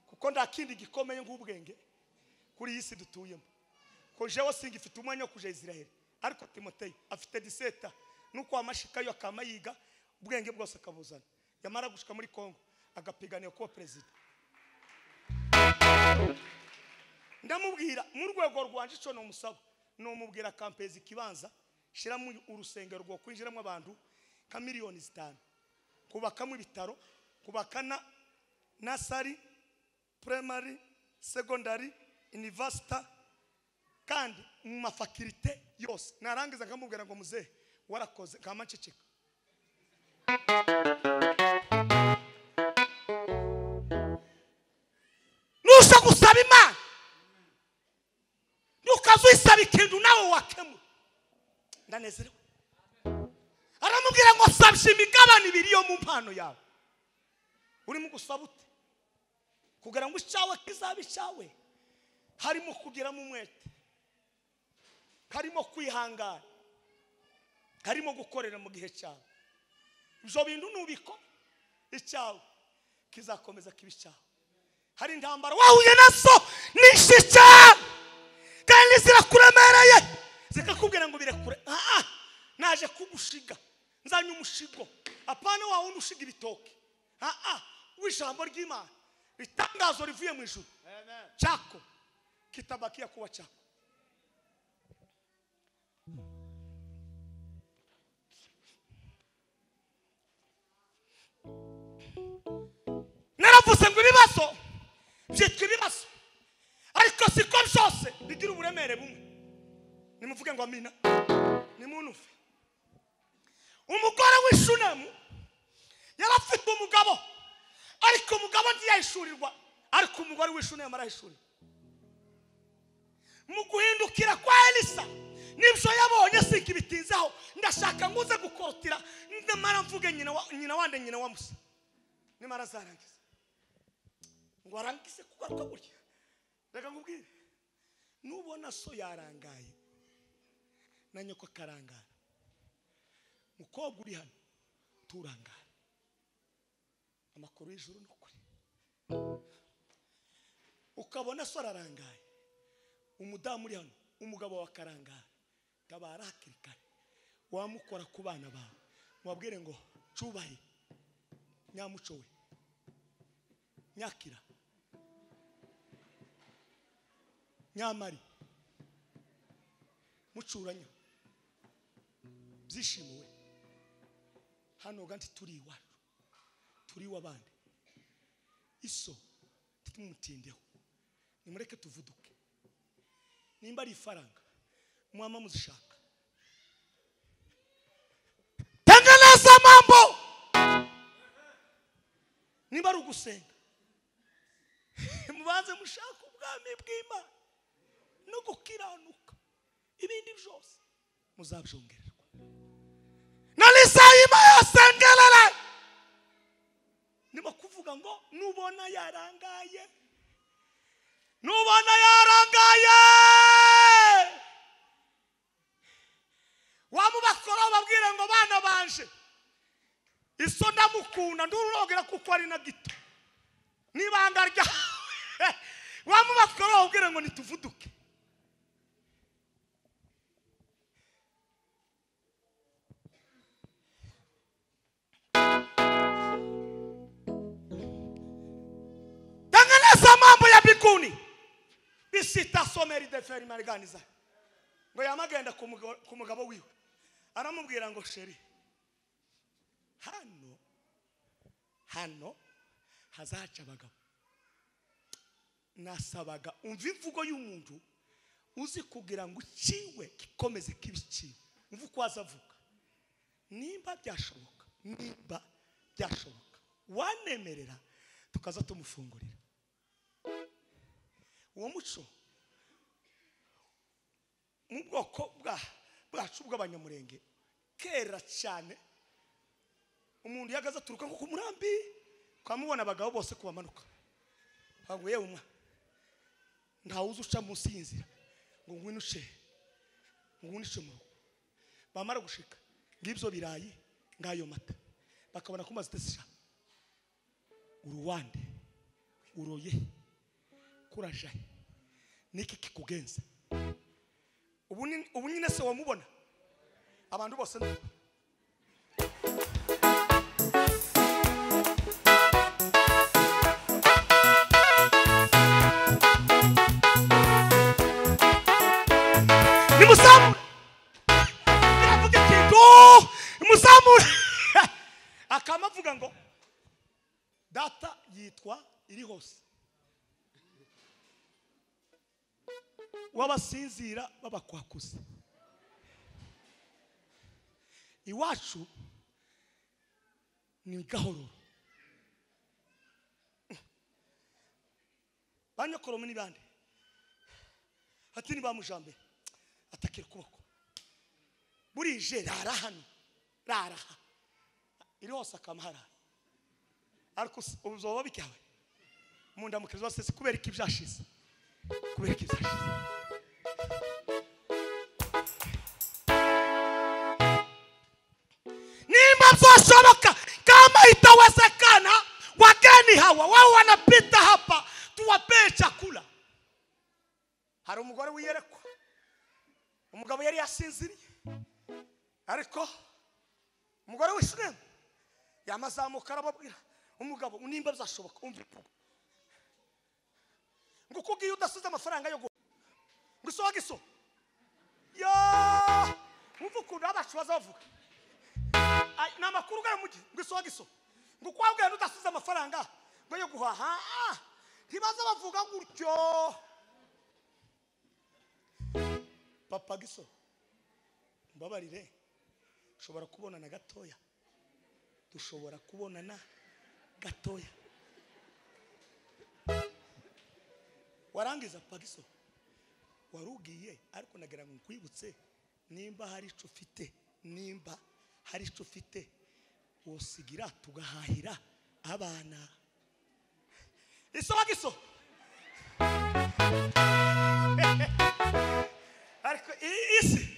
[SPEAKER 1] kuko nta kindi gikomeye nk'ubwenge kuri iyi si dutuyemo ko jewe singifite umwanya wo kuja israeli ariko timoteyo afite diseta nuko amashikayo akama yiga ubwenge bwose akabuzana yamara gushika muri kongo agapiganira kuba perezida ndamubwira mu rwego rwanje icyo numusaba numubwira kampezi ikibanza shyiramo urusengero rwo kwinjiramo abantu nka miliyoni zitanu kubakamo ibitaro kubaka na nasari primary secondary university kandi mu mafakirite yose narangiza nkamubwira ngo muzehe warakoze kama nceceka nusa gusaba imana nukaza uyisaba ikintu nawe wakemura ndanezerewe aramubwira ngo sabye imigabane ibiri yo mu mpano yawe urimo gusaba ute kugira ngo icyawe kizaba icyawe harimo kugiramo umwete harimo kwihangana harimo gukorera mu gihe cyawe ibyo bintu nubikora icyawe kizakomeza kiba icyawe hari intambara wahuye nazo nyinshi cyane kandi zirakuremereye zikakubwira ngo birekure aha naje kugushiga nzanye umushigo apana wa wundi ushiga ibitoki aha w'ijambo ry'imana itangazo rivuye mu ijuru cyako kitabakia kuwa chako naravuze ngo ibibazo byitwa ibibazo ariko siko byose bigira uburemere bumwe nimuvuge ngo amina nimunuve umugore w'ishunemu yari afite umugabo ariko umugabo ntiyahishurirwa ariko umugore w'ishunemu arahishurirwa mu guhindukira kwa elisa nibyo yabonye singa ibitinzaho ndashaka ngo uze gukorotira nyamara mvuge nyina wa- nyina wande nyina wa musa nimara azarangiza ngo arangize kugaruka gutya reka nkubwire nubona so yarangaye na nyoko akarangara mukobwa uri hano turangara amakuru y'ijuru ni ukuri ukabona so ararangaye umudamu uri hano umugabo wa karangara tabara hakiri kare wamukora ku bana bawe wabwire ngo cubahe nyamuco we nyakira nyamari mucuranyo byishimo we hano ganti turi iwacu turi iw'abandi iso tutumutindeho nimureke tuvuduke nimba ari ifaranga mwama muzishaka tengeneza mambo nimba ari ugusenga mubanze mushaka ubwami bw'imana no gukiranuka ibindi byose muzabyongererwa nalisayima yasengerere nimo kuvuga ngo nubona yarangaye nubona yarangaye wamubakora babwire ngo bana banje iso ndamukunda ndurogera kuko ari na gito n'ibanga ryawe wamubakora babwire ngo nituvuduke tengeneza mambo ya biguni bisitasomeri deferi mariganiza ngo yamagenda ku mugabo- ku mugabo wiwe aramubwira ngo sheri hano hano hazaca abagabo nasabaga umva imvugo y'umuntu uzi kugira ngo uciwe gikomeze kibiciwe umva uko waza avuga nimba byashoboka nimba byashoboka wanemerera tukaza tumufungurira uwo muco mu bwoko bwa- bwacu bw'abanyamurenge kera cyane umuntu iyo ahagaze aturuka nko ku murambi ukamubona abagabo bose kubamanuka ntabwo yewe umwa ntawe uzi uca munsi y'inzira ngo ngwinuce ngwinuce mu rugo bamara gushika ngibyo birayi ngayo mata bakabona ko umaze itasi uruwande uroye kurajaye niki kikugenza ubu ni- ubu nyine se wamubona abantu bose ni uko. nimusamure biravuga ikintu nimusamure akama avuga ngo data yitwa iri hose w'abasinzira b'abakwakuzi iwacu ni gahoro banyokoromo ni bande ati ni ba mujambere atakira ukuboko burije rara hano rara aha iri hose akama haraye ariko usi- ubu zoba bikawe mu ndamukazi zose si kubera ko ibyashize kubera ko ibyashize nimba vyoshoboka kama itawezekana wageni hawa wao wanapita hapa tuwapee chakula hari umugore wiyerekwa umugabo yari yasinziriye ariko umugore w'ishuremu yamazamuka arababwira umugabo nimba byashoboka umva ngo uko ugiye udasize amafaranga yo guha ngo isohoke iso yo wumva ukuntu abacu baza bavuga Ay, ni amakuru ugana mu gihe ngo isohoke iso ngo uko wabwiye udasize amafaranga ngo yo guhaha ah, ntibaza bavuga gutyo papa giso mbabarire ushobora kubonana gatoya dushobora kubonana gatoya warangiza pagiso warubwiye ariko nagira ngo nkwibutse nimba hari icyo ufite nimba hari icyo ufite wosigira tugahahira abana isoma giso ariko iyi isi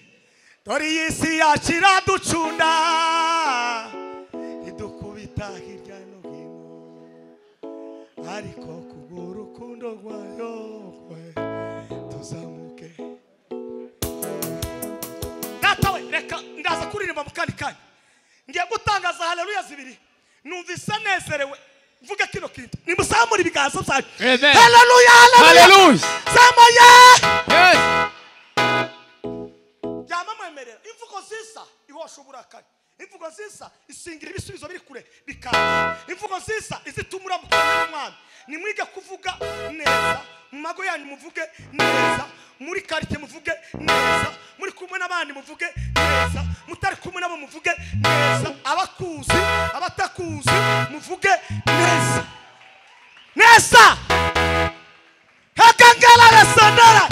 [SPEAKER 1] dore iyi si yacu iraducunda idukubita hirya no hino ariko kubw'urukundo rwayo rwe tuzamuke data we reka ndaza kuririmba mu kandi kanya ngiye gutangaza haleluya zibiri numvise nezerewe mvuge kino kintu nimusamura ibiganza byanyu
[SPEAKER 3] Amen.
[SPEAKER 1] haleluya haleluya
[SPEAKER 3] Hallelujah.
[SPEAKER 1] zamuye
[SPEAKER 3] Yes.
[SPEAKER 1] byamamwemerera imvugo zisa ihosha uburakari imvugo zisa isingira ibisubizo biri kure bikaza imvugo zisa izituma uramukanya n'umwami nimwige kuvuga neza mu mago yanyu muvuge neza muri karite muvuge neza muri kumwe n'abandi muvuge neza mutari kumwe nabo muvuge neza abakuzi abatakuzi muvuge neza neza hakangala resandara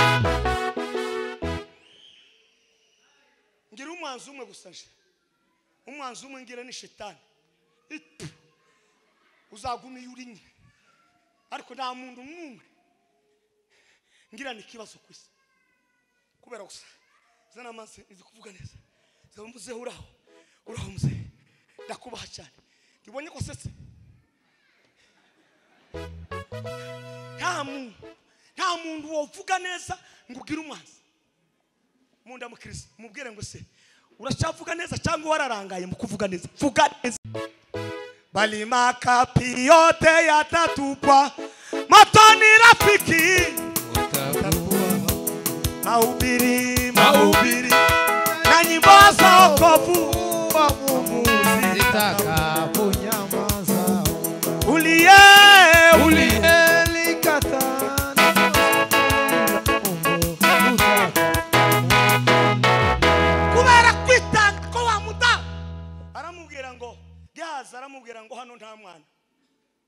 [SPEAKER 1] ngira umwanzi umwe gusa nje umwanzi umwe ngira ni shetani Itu. uzaguma iyo uri nyine ariko nta muntu n'umwe ngira ni ikibazo ku isi kubera gusa zana amazi nzi kuvuga neza zaba muzehe uraho uraho muzehe ndakubaha cyane ndibonye ko usetse nta muntu nta muntu wovuga neza ngo ugire umwanzi munda mukirisi mubwire ngo se uracyavuga neza cyangwa wararangaye mu kuvuga neza vuga neza balima kapiyote yatatupwa matoni rafiki mahubiri mahubiri na nyimbo za wokovu uliye uliye kubera kwitanga ko wamuta aramubwira ngo gihaza aramubwira ngo hano nta mwana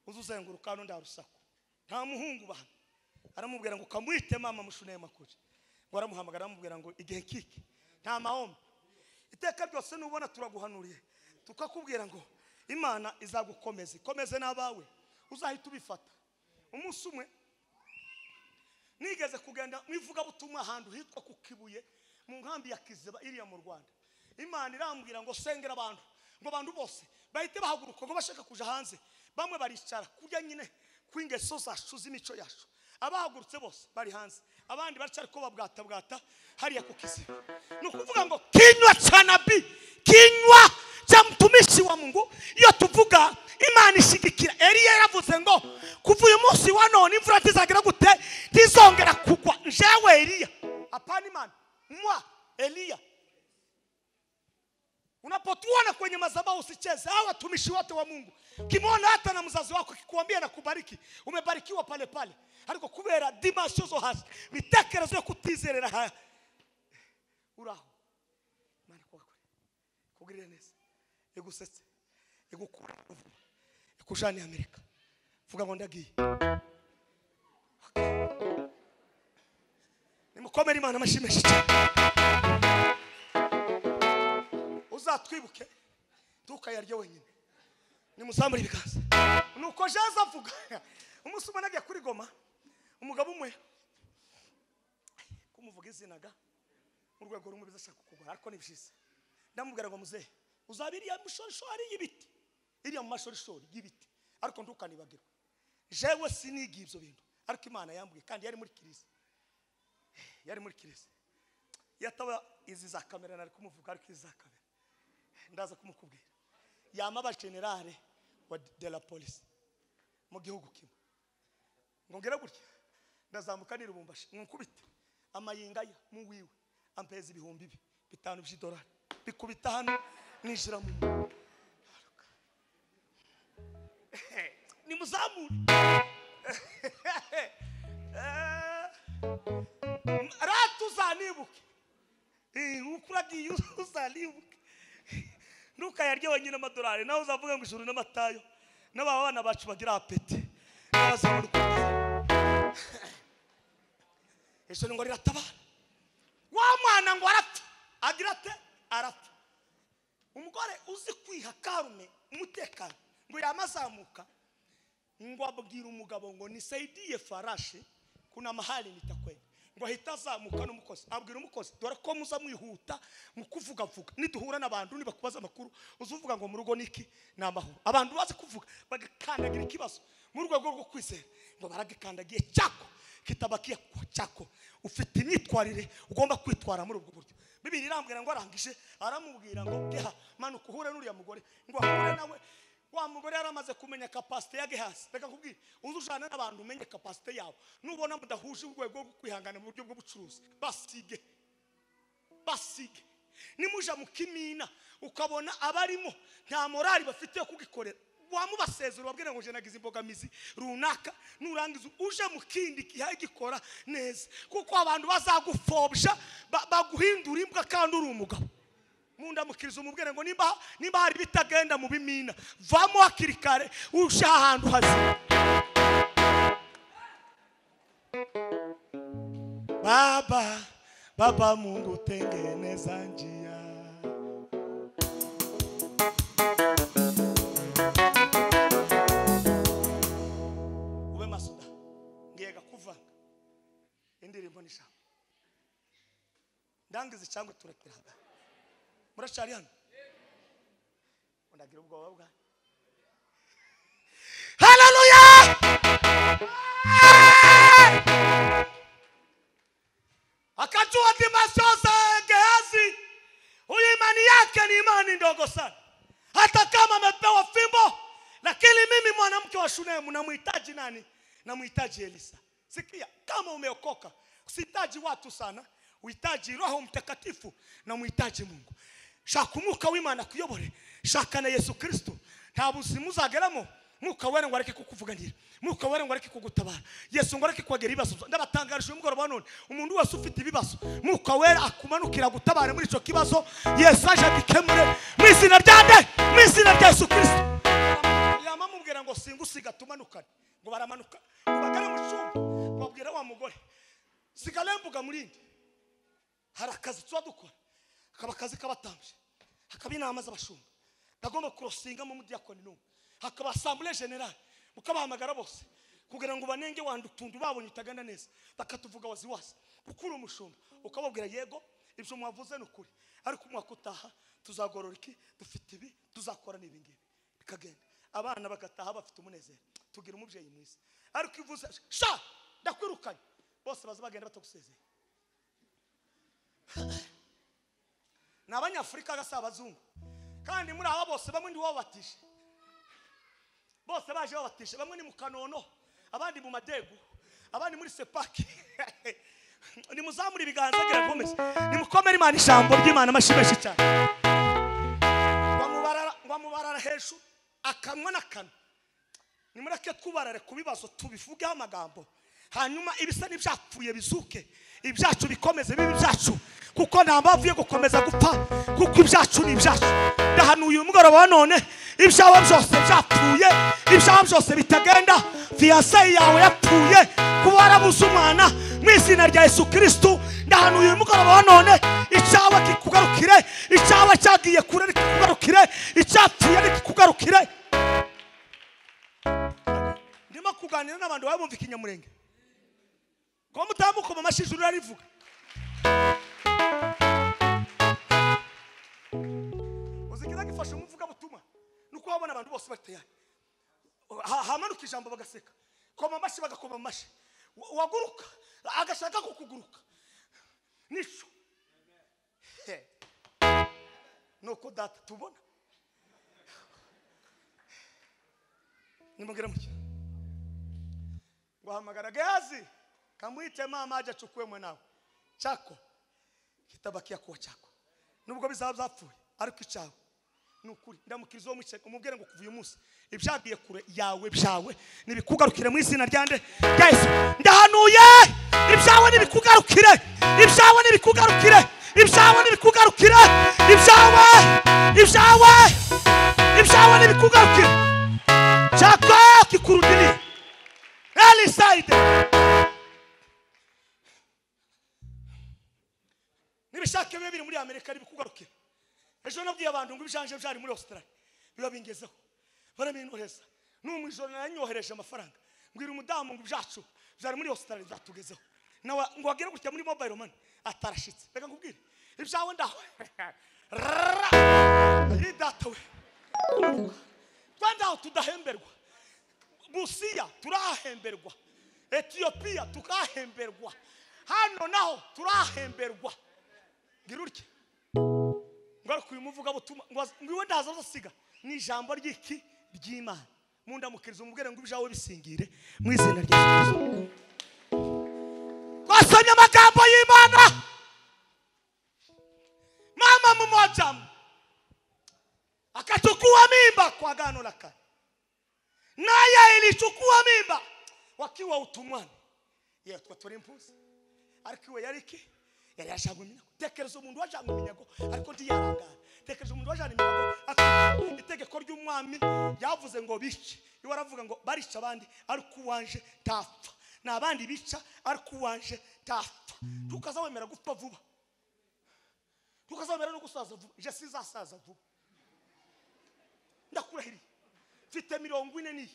[SPEAKER 1] uza uzenguruka hano nta rusaku nta muhungu bahano aramubwira ngo ukamwite mama mushuneye makuru ngo aramuhamagara aramubwira ngo igihe kike nta mahombe iteka ryose nubona turaguhanuriye tukakubwira ngo imana izagukomeza ikomeze n'abawe uzahita ubifata umunsi umwe nigeze kugenda mu ivugabutumwa ahantu hitwa ku kibuye mu nkambi ya kiziba iriya mu rwanda imana irambwira ngo sengera abantu ngo abantu bose bahite bahaguruka ngo bashaka kuja hanze bamwe baricara kurya nyine kw'ingeso zacu z'imico yacu abahagurutse bose bari hanze abandi baracyari ko babwatabwata hariya ku kiziba ni ukuvuga ngo kinywa cha nabii kinywa cha mtumishi wa mungu iyo tuvuga imana ishigikira eliya yaravuze ngo kuva uyu munsi wa none imvura tizagira gute ntizongera kugwa njyewe eliya apana imana mwa eliya Unapotuona kwenye madhabahu usicheze. Hao watumishi wote wa Mungu, kimwona hata na mzazi wako akikwambia na kubariki, umebarikiwa pale pale ariko kubera dimasio zo hasi bitekerezo yo kutizerera ha uraho Imana ikubakure ikugirire neza igusetse igukura vuba ikushaniye Amerika vuga ngo ndagiye nimukomere Imana amashyi menshi cyane uzatwibuke ntukayarye wenyine nimuzamure ibiganza nuko jaza avuga umunsi umwe nagiye kuri goma umugabo umwe kumuvuga izina ga mu rwego rumwe bizashaka kukugura ariko ni byiza ndamubwira ngo muzehe uzaba iriya mushorishori y'ibiti iriya mu mashorishori y'ibiti ariko ntukanibagirwe jewe sinigiye ibyo bintu ariko imana yambwiye kandi yari muri kirisi yari muri kirisi yataba izi za kamera nari kumuvuga ariko izi za kamera ndaza kumukubwira yama abajenerale wa de la polisi mu gihugu kimwe ngo ngere gutya ndazamuka nirubumbashi nkukubite amayinga ye mu wiwe ampeza ibihumbi bi- bitanu by'idolari bikubita hano ninjira mu mu- nimuzamure rata uzanibuke Eh, ukuragiye uzanibuke ntukayarye wenyine amadolari nawe uzavuga ngo ijuru n'amatayo n'aba bana bacu bagira apeti bazabona uko bibaho. ijuru ngo riratabara wa mwana ngo arapfa agira ate arapfa umugore uzi kwiha karume umutekano ngo yamazamuka ngo abwira umugabo ngo nisaidiye farashi kuna mahali nitakwenda ngo ahita azamuka n'umukozi abwira umukozi dore ko muza mwihuta mu kuvugavuga niduhura n'abantu nibakubaza amakuru uzuvuga ngo mu rugo niki ni amahoro abantu bazi kuvuga bagakandagira ikibazo mu rwego rwo kwizera ngo baragikandagiye cyako kitabakiye ku cyako ufite imyitwarire ugomba kwitwara muri ubwo buryo bibiri irambwira ngo arangije aramubwira ngo geha manuka uhure n'uriya mugore ngo ahure nawe wa mugore yari amaze kumenya kapasite ya gehasi reka kubwira uze ujana n'abantu umenye kapasite yabo nubona mudahuje urwego rwo kwihangana mu buryo bw'ubucuruzi basige basige nimuja mu kimina ukabona abarimo nta morali bafite yo kugikorera wamubasezera ubabwira ngo nje nagize imbogamizi runaka nurangiza uje mu kindi gihe gikora neza kuko abantu bazagufobya ba- baguhindura imbwa kandi uri umugabo mundamukiriza umubwire ngo nimba nimba hari bitagenda mu bimina vamo hakiri kare uje ahantu hazima Baba, Baba Mungu tengeneza njia. Ube masuda ngiyeka kuvanga indirimbo n'ijambo ndangiza cyangwa turekera hano muracari hano ndagira ubwoba bwa haleluya akajua dimasoza Gehazi, huyu imani yake ni imani ndogo sana, hata kama amepewa fimbo. Lakini mimi mwanamke wa Shunemu namhitaji nani? Namhitaji Elisa. Sikia, kama umeokoka usihitaji watu sana, uhitaji Roho Mtakatifu na muhitaji Mungu. Shaka umwuka w'Imana akuyobore, shaka na Yesu Kristo, nta buzimu uzageramo mwuka wera ngo areke kukuvuganira mwuka wera ngo areke kugutabara yesu ngo areke kuhagera ibibazo ndabatangarije uyu mugoroba wa none umuntu wese ufite ibibazo mwuka wera akumanukira gutabara muri icyo kibazo yesu aje agikemure mu izina rya nde mu izina rya yesu kirisito yamamubwira ngo singusiga tumanukane ngo baramanuka bagare mu cyumba babwira wa mugore sigare mbuga murindi hari akazi tuba dukora hakaba akazi k'abatambyi hakaba inama z'abashumba ndagomba kurosingamo umudiyakoni n'umwe hakaba asambure generale mukabahamagara bose kugira ngo banenge wanda utuntu babonye utagana neza bakatuvuga waziwazi ukura umushumba ukababwira yego ibyo mwavuze ni ukuri ariko umwaka utaha tuzagorora iki dufite ibi tuzakora n'ibi ngibi bikagenda abana bagataha bafite umunezero tugira umubyeyi mwiza ariko iyo uvuze sha ndakwirukanye bose baza bagenda batagusezeye ni abanyafurika gasa abazungu kandi muri aba bose bamwe ni wabatije bose baje babatije bamwe ni mu kanono abandi mu madegu abandi muri sepaki nimuzamure ibiganza birakomeza nimukomere imana ijambo ry'imana amashyi menshi cyane bamubarara hejuru akanwa n'akanwa nimureke twubarare ku bibazo tubivugeho amagambo hanyuma ibisa n'ibyapfuye bizuke ibyacu bikomeze bibe ibyacu kuko nta mpamvu yo gukomeza gupfa kuko ibyacu ni ibyacu ndahanuye uyu mugoroba wa none ibyawe byose byapfuye ibyawe byose bitagenda fiyanse yawe yapfuye kuba warabuze umwana mu izina rya yesu kirisitu ndahanuye uyu mugoroba wa none icyawe kikugarukire icyawe cyagiye kure kikugarukire icyapfuye kikugarukire ndimo kuganira n'abantu baba bumva ikinyamurenge ko mutamukoma amashyi ijuru rarivuga uzigira gifashe umuvuga butumwa nuko wabona abantu bose bateyane hamanuka ijambo bagaseka koma amashyi bagakoma amashyi Wa- waguruka agashaka kukuguruka nico He. nuko data tubona nimubwira muke guhamagara gehazi kamwite mama aje achukue mwanao chako kitabakia kuwa chako nubwo bizaba byapfuye ariko icyawe ni ukuri ndamukiriza uwo mwicaye umubwire ngo kuva uyu munsi ibyagiye kure yawe byawe nibikugarukire mu izina ryande rya yesu ndahanuye ibyawe nibikugarukire ibyawe nibikugarukire ibyawe nibikugarukire ibyawe ibyawe ibyawe nibikugarukire cyako kikurudiriye Early side. Nibishaka bibe biri muri Amerika bikugarukira. Ejo nabwiye abantu ngo ibishanje byari muri Australia. Biba bingezeho. Baramintoreza. N'umwe ijoro nanyohereje amafaranga. Mbwira umudamu ngo ibyacu byari muri Australia byatugezeho. Nawe ngo wagire gutya muri mobile money atarashitse. Reka nkubwire. Ibyawe ndaho. Rrrra. Iri data we. Twende aho tudahemberwa. busiya turahemberwa etiyopiya tukahemberwa hano naho turahemberwa ngira utya ngaruka uyu muvugabutumwa ngo az- ngo iwe ndaza uzasiga ni ijambo ry'iki ry'imana mundamukiriza umubwire ngo ibyawe bisingire mu izina rya yesu twasomye amagambo y'imana mama mumojamu akachukua mimba kwa gano la kale naye ilichukua mimba wakiwa utumwani ye twatwara impuzi ariko iwe yari iki yari yashanga iminyago tekereza umuntu wajanga iminyago ariko ntiyarangara tekereza umuntu wajana iminyago ati itegeko ry'umwami ryavuze ngo bice iwe aravuga ngo barica abandi ariko uwanje ntapfa ni abandi bica ariko uwanje ntapfa tukaza wemera gupfa vuba tukaza wemera no gusaza vuba je sizasaza vuba ndakurahiriye mfite mirongo ine n'iyi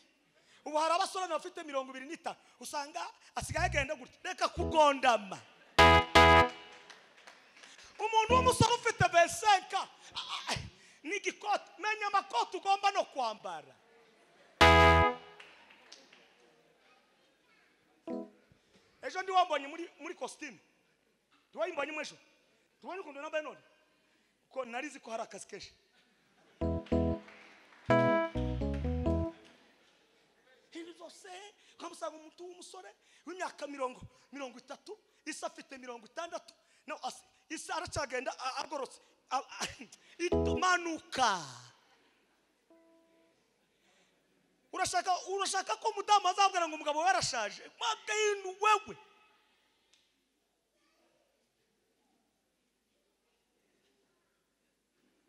[SPEAKER 1] ubu hari abasore bafite mirongo ibiri n'itanu usanga asigaye agenda gutya reka kugondama umuntu w'umusore ufite besenka n'igikoti menya amakoti ugomba no kwambara ejo ndi wambonye muri muri kositimu ntiwayimbonye mu ejo tubonye ukuntu nambaye none ko narizi ko hari akazi kenshi ibintu byose ukamusanga umuntu w'umusore w'imyaka mirongo mirongo itatu isa afite mirongo itandatu nawe asi- isa aracyagenda a- agororotse A- a- itumanuka urashaka urashaka ko umudamu azabwira ngo umugabo we arashaje magayinu wewe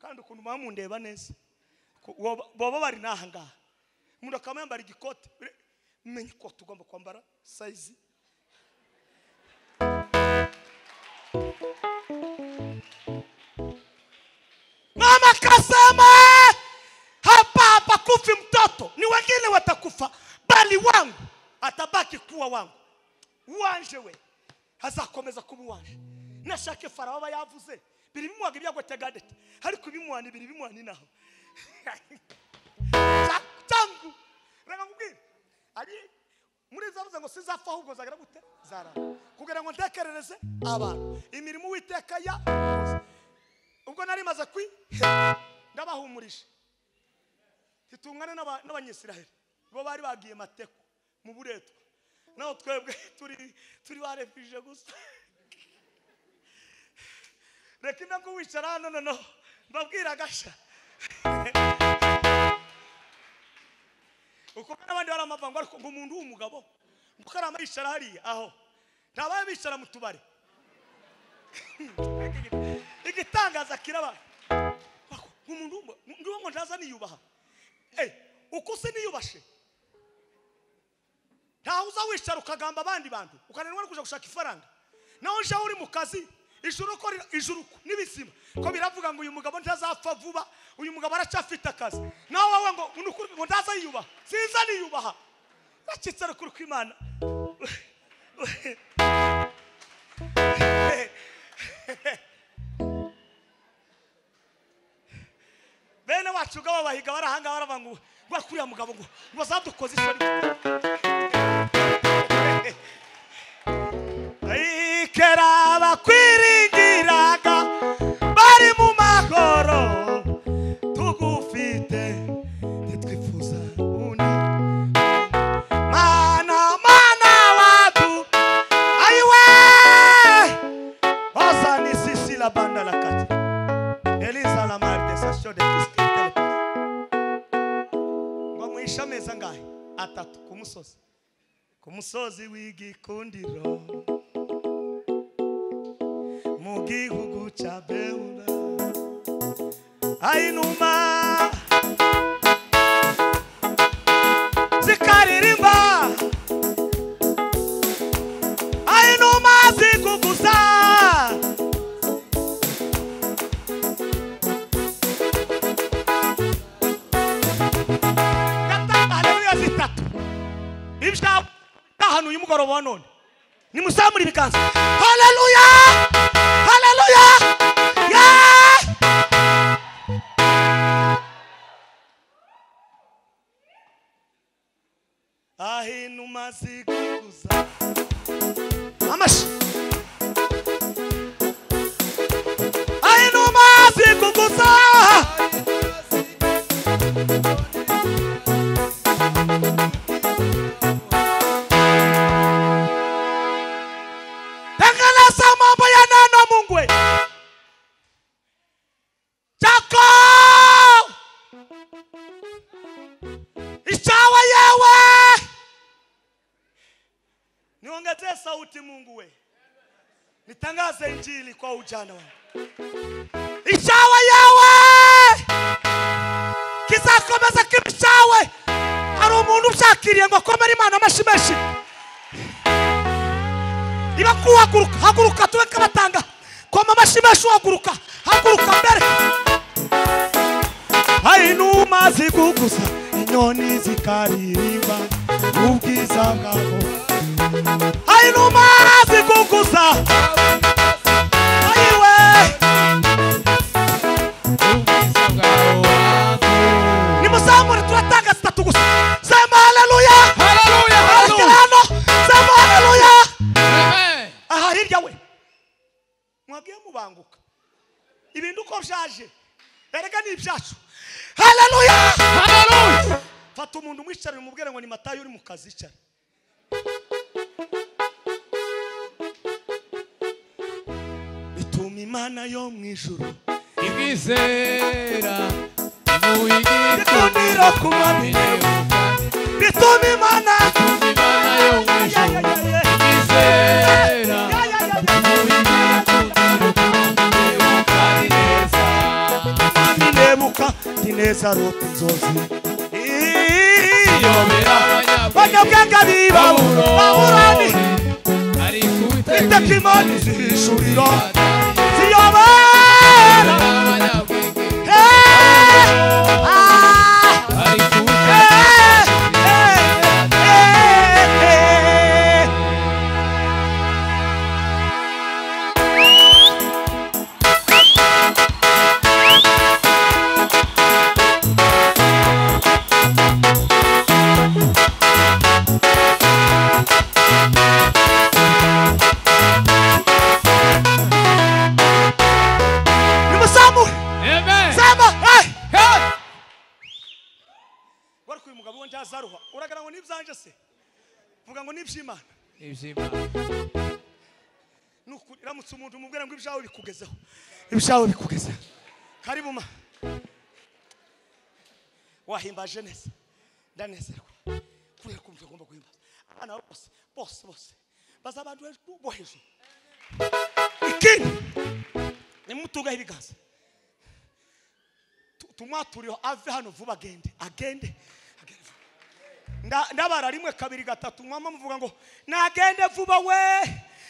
[SPEAKER 1] kandi ukuntu muba mundeba neza ko woba- baba bari n'aha ngaha umuntu akaba yambara igikote Re- menya ikoti ugomba kwambara sayizi mama akasema hapa hapakufi mtoto ni wengine watakufa bali wangu atabaki kuwa wangu wanje we azakomeza kuba uwanje nashake farawo aba yavuze biri bimuhaga ibyago tagadete ariko ibimuhana ibiri bimuhana inaha tangu reka nkubwire ari muri zavuze ngo sizapfa ahubwo zagira gute zara kugira ngo ntekerereze abantu imirimo uwiteka ya ubwo nari maze kwi ndabahumurije titungane n'aba- n'abanyisiraheli bo bari bagiye mateko mu buretwa naho twebwe turi turi barefije gusa reka indagu wicara hano noneho mbabwira agasha ukumva n'abandi bari amavanga ariko ngo umuntu w'umugabo kuko arama yicara hariya aho ntababa bicara mu tubari igitangaza kiraba umuntu ndiwo ngo ntaza niyubaha Eh, uko se niyubashe ntaho uza wicara ukagamba abandi bantu ukananirwa no kujya gushaka ifaranga naho nje uri mu kazi ijuru uko rira- ijuru uko n'ibizima ko biravuga ngo uyu mugabo ntazapfa vuba uyu mugabo aracyafite akazi nawe wowe ngo ni ukuri ngo ndaza yiyubaha sinza niyubaha bacitse rukuru kw'imana bene wacu ubwabo bahiga bari ahangaha baravuga ngo rwa kuriya mugabo ngo bazadukoze isoni ikera bakwiringiraga bari mu mahoro tugufite ntitwifuza undi mana mana watu ayiwe ozani sisi la banda la kati eliza la marte sasho de kiskitele ngo muhishe ameza ngahe atatu ku musozi ku musozi w'igikundiro mu gihugu cya bewura ayinuma zikaririmba ayinuma zikuguza gatandatu zitatu ibyawe ahantu uyu mugoroba wa none nimusamure ibiganza haleluya haleluya Yeah! aho inuma zikuguza amashi aho inuma zikuguza tangalasa mambo ya neno Mungu wetu. chako ichawa yewe niongezee sauti Mungu we nitangaze injili kwa ujana wangu ichawa yewe kizakomeza kibi cyawe hari umuntu ushakiriye ngo akomere imana amashyi menshi niba kuhaguruka haguruka tube kabatanga koma amashyi menshi uhaguruka haguruka mbere hari inuma ziguguza inyoni zikaririmba ubwiza bwabo hari inuma ziguguza ayiwe nimuzamure turatanga zitatu gusa sema haleluya
[SPEAKER 3] Haleluya, haleluya.
[SPEAKER 1] Rekera hano sema haleluya
[SPEAKER 3] Amen.
[SPEAKER 1] aha hirya we mwagiye mubanguka ibintu uko byaje erega ni ibyacu haleluya
[SPEAKER 3] Hallelujah.
[SPEAKER 1] fata umuntu umwicarire umubwire ngo ni matayo uri mu kazi icara bituma imana yo mu ijuru
[SPEAKER 3] Ibizera muyigikundiro
[SPEAKER 1] ikundiro kuba minyewe bituma imana
[SPEAKER 3] Imana yo mu
[SPEAKER 1] Ya, ya,
[SPEAKER 3] ijuru.
[SPEAKER 1] ya, ya.
[SPEAKER 3] Ibizera
[SPEAKER 1] Ya, ya, ya, ya.
[SPEAKER 3] muyigikundiro kandi neza.
[SPEAKER 1] ninebuka nineza ruta inzozi
[SPEAKER 3] Iyobera abanyabwenge.
[SPEAKER 1] banyabwenge bibaburo baburani
[SPEAKER 3] ari kubitega
[SPEAKER 1] iteka imana izihishuriro ziyobora
[SPEAKER 3] abanyabwenge
[SPEAKER 1] Eh, ah,
[SPEAKER 3] ari
[SPEAKER 1] eh,
[SPEAKER 3] kubitega
[SPEAKER 1] eh, eh, eh. nimusamure
[SPEAKER 3] amen
[SPEAKER 1] sema eh.
[SPEAKER 3] Hey!
[SPEAKER 1] wari kuyu mugabo we ntazaruha uragira ngo n'ibyanje se vuga ngo n'iby'imana
[SPEAKER 3] iby'imana
[SPEAKER 1] ni ukuri uramutse umuntu umubwira ngo ibyawe bikugezeho ibyawe bikugezeho karibu ma wahimbaje neza ndanezerwa kuriya kumva agomba guhimbaza abana bose bose bose baza abantu hejuru bo hejuru ikindi nimutungaho ibiganza Tu- tumwaturiho ave hano vuba agende agende agende vuba. Nda- ndabara rimwe kabiri gatatu mwama muvuga ngo nagende vuba we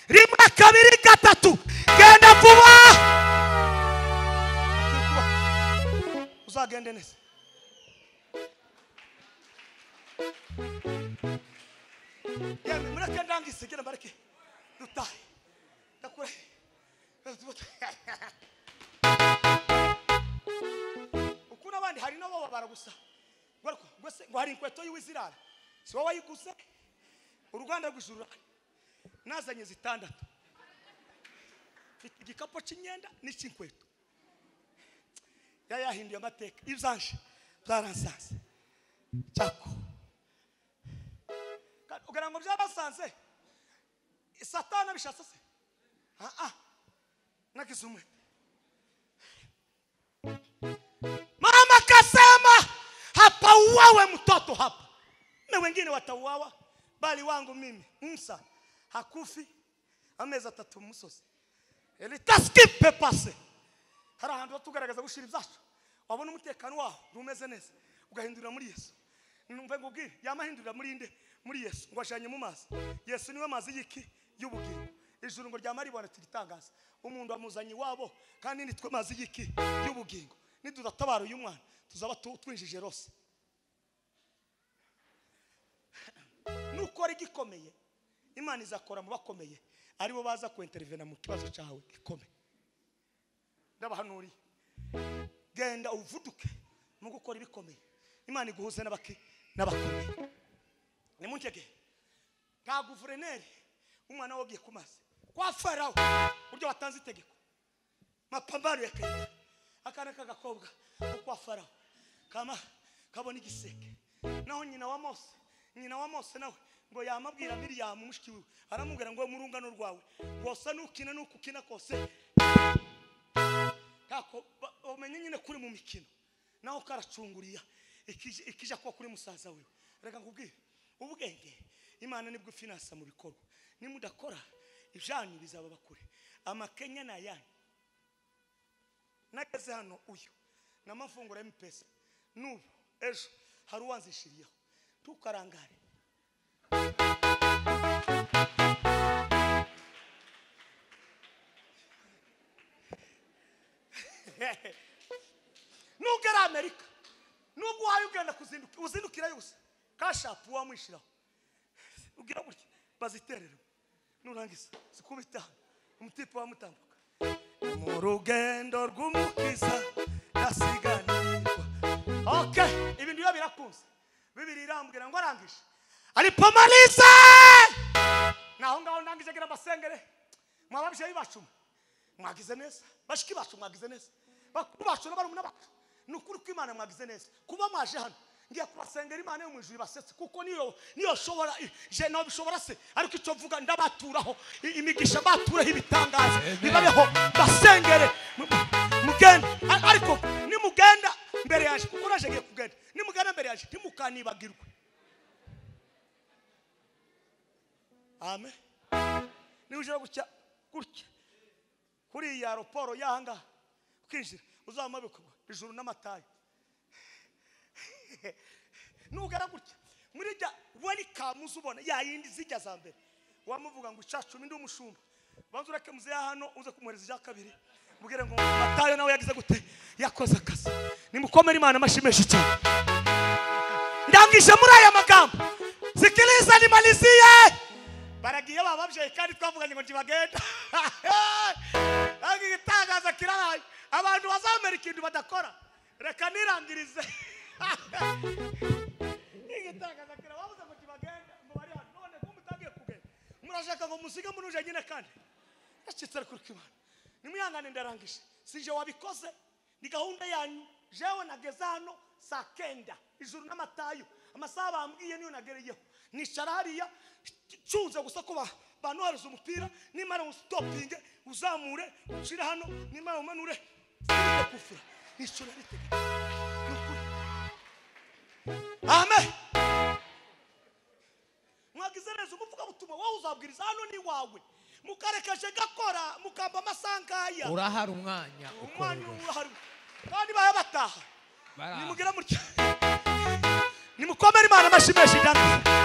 [SPEAKER 1] rimwe kabiri gatatu genda vuba uzagende neza yemwe mureke ndangisigire mbareke dutahe ndakure uku n'abandi hari n'abo babara gusa Bariko, gwese ngo hari inkweto y'uwizirara si wowe wayiguze uruganda rw'ijuru nazanye zitandatu mfite igikapu cy'imyenda n'icy'inkweto yayahinduye amateka ibyaje byaransanze cyako Ka- ugira ngo byabasanze satana bishatse se aa nagize umwe mama kasema hapa uwawe mtoto hapa na wengine watauawa bali wangu mimi msa hakufi amezi atatu musozi elitaskipe pase hari ahantu batugaragaza gushira ibyacu wabona umutekano waho ntumeze neza ugahindurira muri yesu numva ngo ubwire yamahindurira muri nde muri yesu ngo ajanye mu mazi yesu niwe mazi y'iki y'ubugingo ijuru ngo ryama ribona turitangaza umuntu amuzanye iwabo kandi nitwe mazi y'iki y'ubugingo nidudatabara uyu mwana tuzaba tu- twinjije rose nukora igikomeye imana izakora mu bakomeye aribo baza kuenterivena mu kibazo cyawe gikomeye ndabahanuriye genda uvuduke mu gukora ibikomeye imana iguhuze n'abaki n'abakomeye nimuntege nta guverineri umwana wogiye ku mazi kwa farawo uburyo batanze itegeko mapambano ya kenya akana k'agakobwa ko kwa farawo kama kabona igiseke naho nyina wa mose nyina wa mose nawe ngo yamabwira miriyamu mushiki wiwe aramubwira ngo mu rungano rwawe rwosa nukina nuko ukina kose kako umenye nyine kuri mu mikino naho karacunguriya ikije- ikija kuba kuri musaza we reka nkubwire ubwenge imana nibwo ifinasa mu bikorwa nimudakora ibyanyu bizaba bakure amakenya ni ayanyu nageze hano uyu ni amafunguro ya mpesa n'ubu ejo hari uwanzishiriyeho ntukarangare nubwo ari amerika nubwo uhaye ugenda kuzinduka uzindukira yose kashapu wamwishyiraho ugira gutya baziterere nurangiza zikubita umutipe wamutambuka mu rugendo rw'umukiza yasiganirwa ok ibintu biba birakunze bibiri irambwira ngo arangije aripomarize naho ngaho ndangije gira amasengere mwababyeyi bacu mwe mwagize neza bashiki bacu mwagize neza bakuru bacu n'abarumuna bacu ni ukuri ko imana mwagize neza kuba mwaje hano ngiye kubasengera imana yo mu ijuru ibasetse kuko niyo niyo shobora je nawe bishobora se ariko icyo mvuga ndabaturaho i- imigisha mbaturaho ibitangaza bibabeho basengere mugende A- ariko nimugenda mbere yaje kuko naje ngiye kugenda nimugenda mbere yaje ntimukanibagirwe amen niba gutya gutya kuri iyi aeroporo yanga ukinjira uzamara bikagwa ijuru n'amatayo nugera gutya muri jya welikamu uza ubona ya yindi zijya za mbere wamuvuga ngo icacumi ndi umushumba banza ureke muze ya hano uze kumwohereza ijya kabiri mubwire ngo matayo nawe yagize gute yakoze akazi nimukomere imana amashyi menshi cyane ndangije muri aya magambo sikiliza nimalizie baragiye bababyaye kandi twavuganye ngo ntibagenda ariko igitangaza kirabaye abantu bazamera ikintu badakora reka nirangirize igitangaza kirababuze ngo ntibagenda ngo bari hano none ko mutagiye kugenda murashaka ngo musige munuje nyine kandi yacitse ariko uriko imana nimwihangane ndarangije sije wabikoze ni gahunda yanyu jewe nageze hano saa kenda ijuru n'amatayo amasaha bambwiye niyo nagereyeho nicara hariya nshunze gusa ko ba- bantohereza umupira nimara usitopinge uzamure ushire hano nimara umanure sirinde kufura nishyura ritega amen mukababwiriza hano ni iwawe mukarekeje gakora mukamba amasaha ngaya
[SPEAKER 3] urahari umwanya
[SPEAKER 1] umwanya
[SPEAKER 3] ukorerwa
[SPEAKER 1] urahari kandi bahe bataha
[SPEAKER 3] Baraha.
[SPEAKER 1] nimugera mutya nimukomere imana amashyi menshi cyane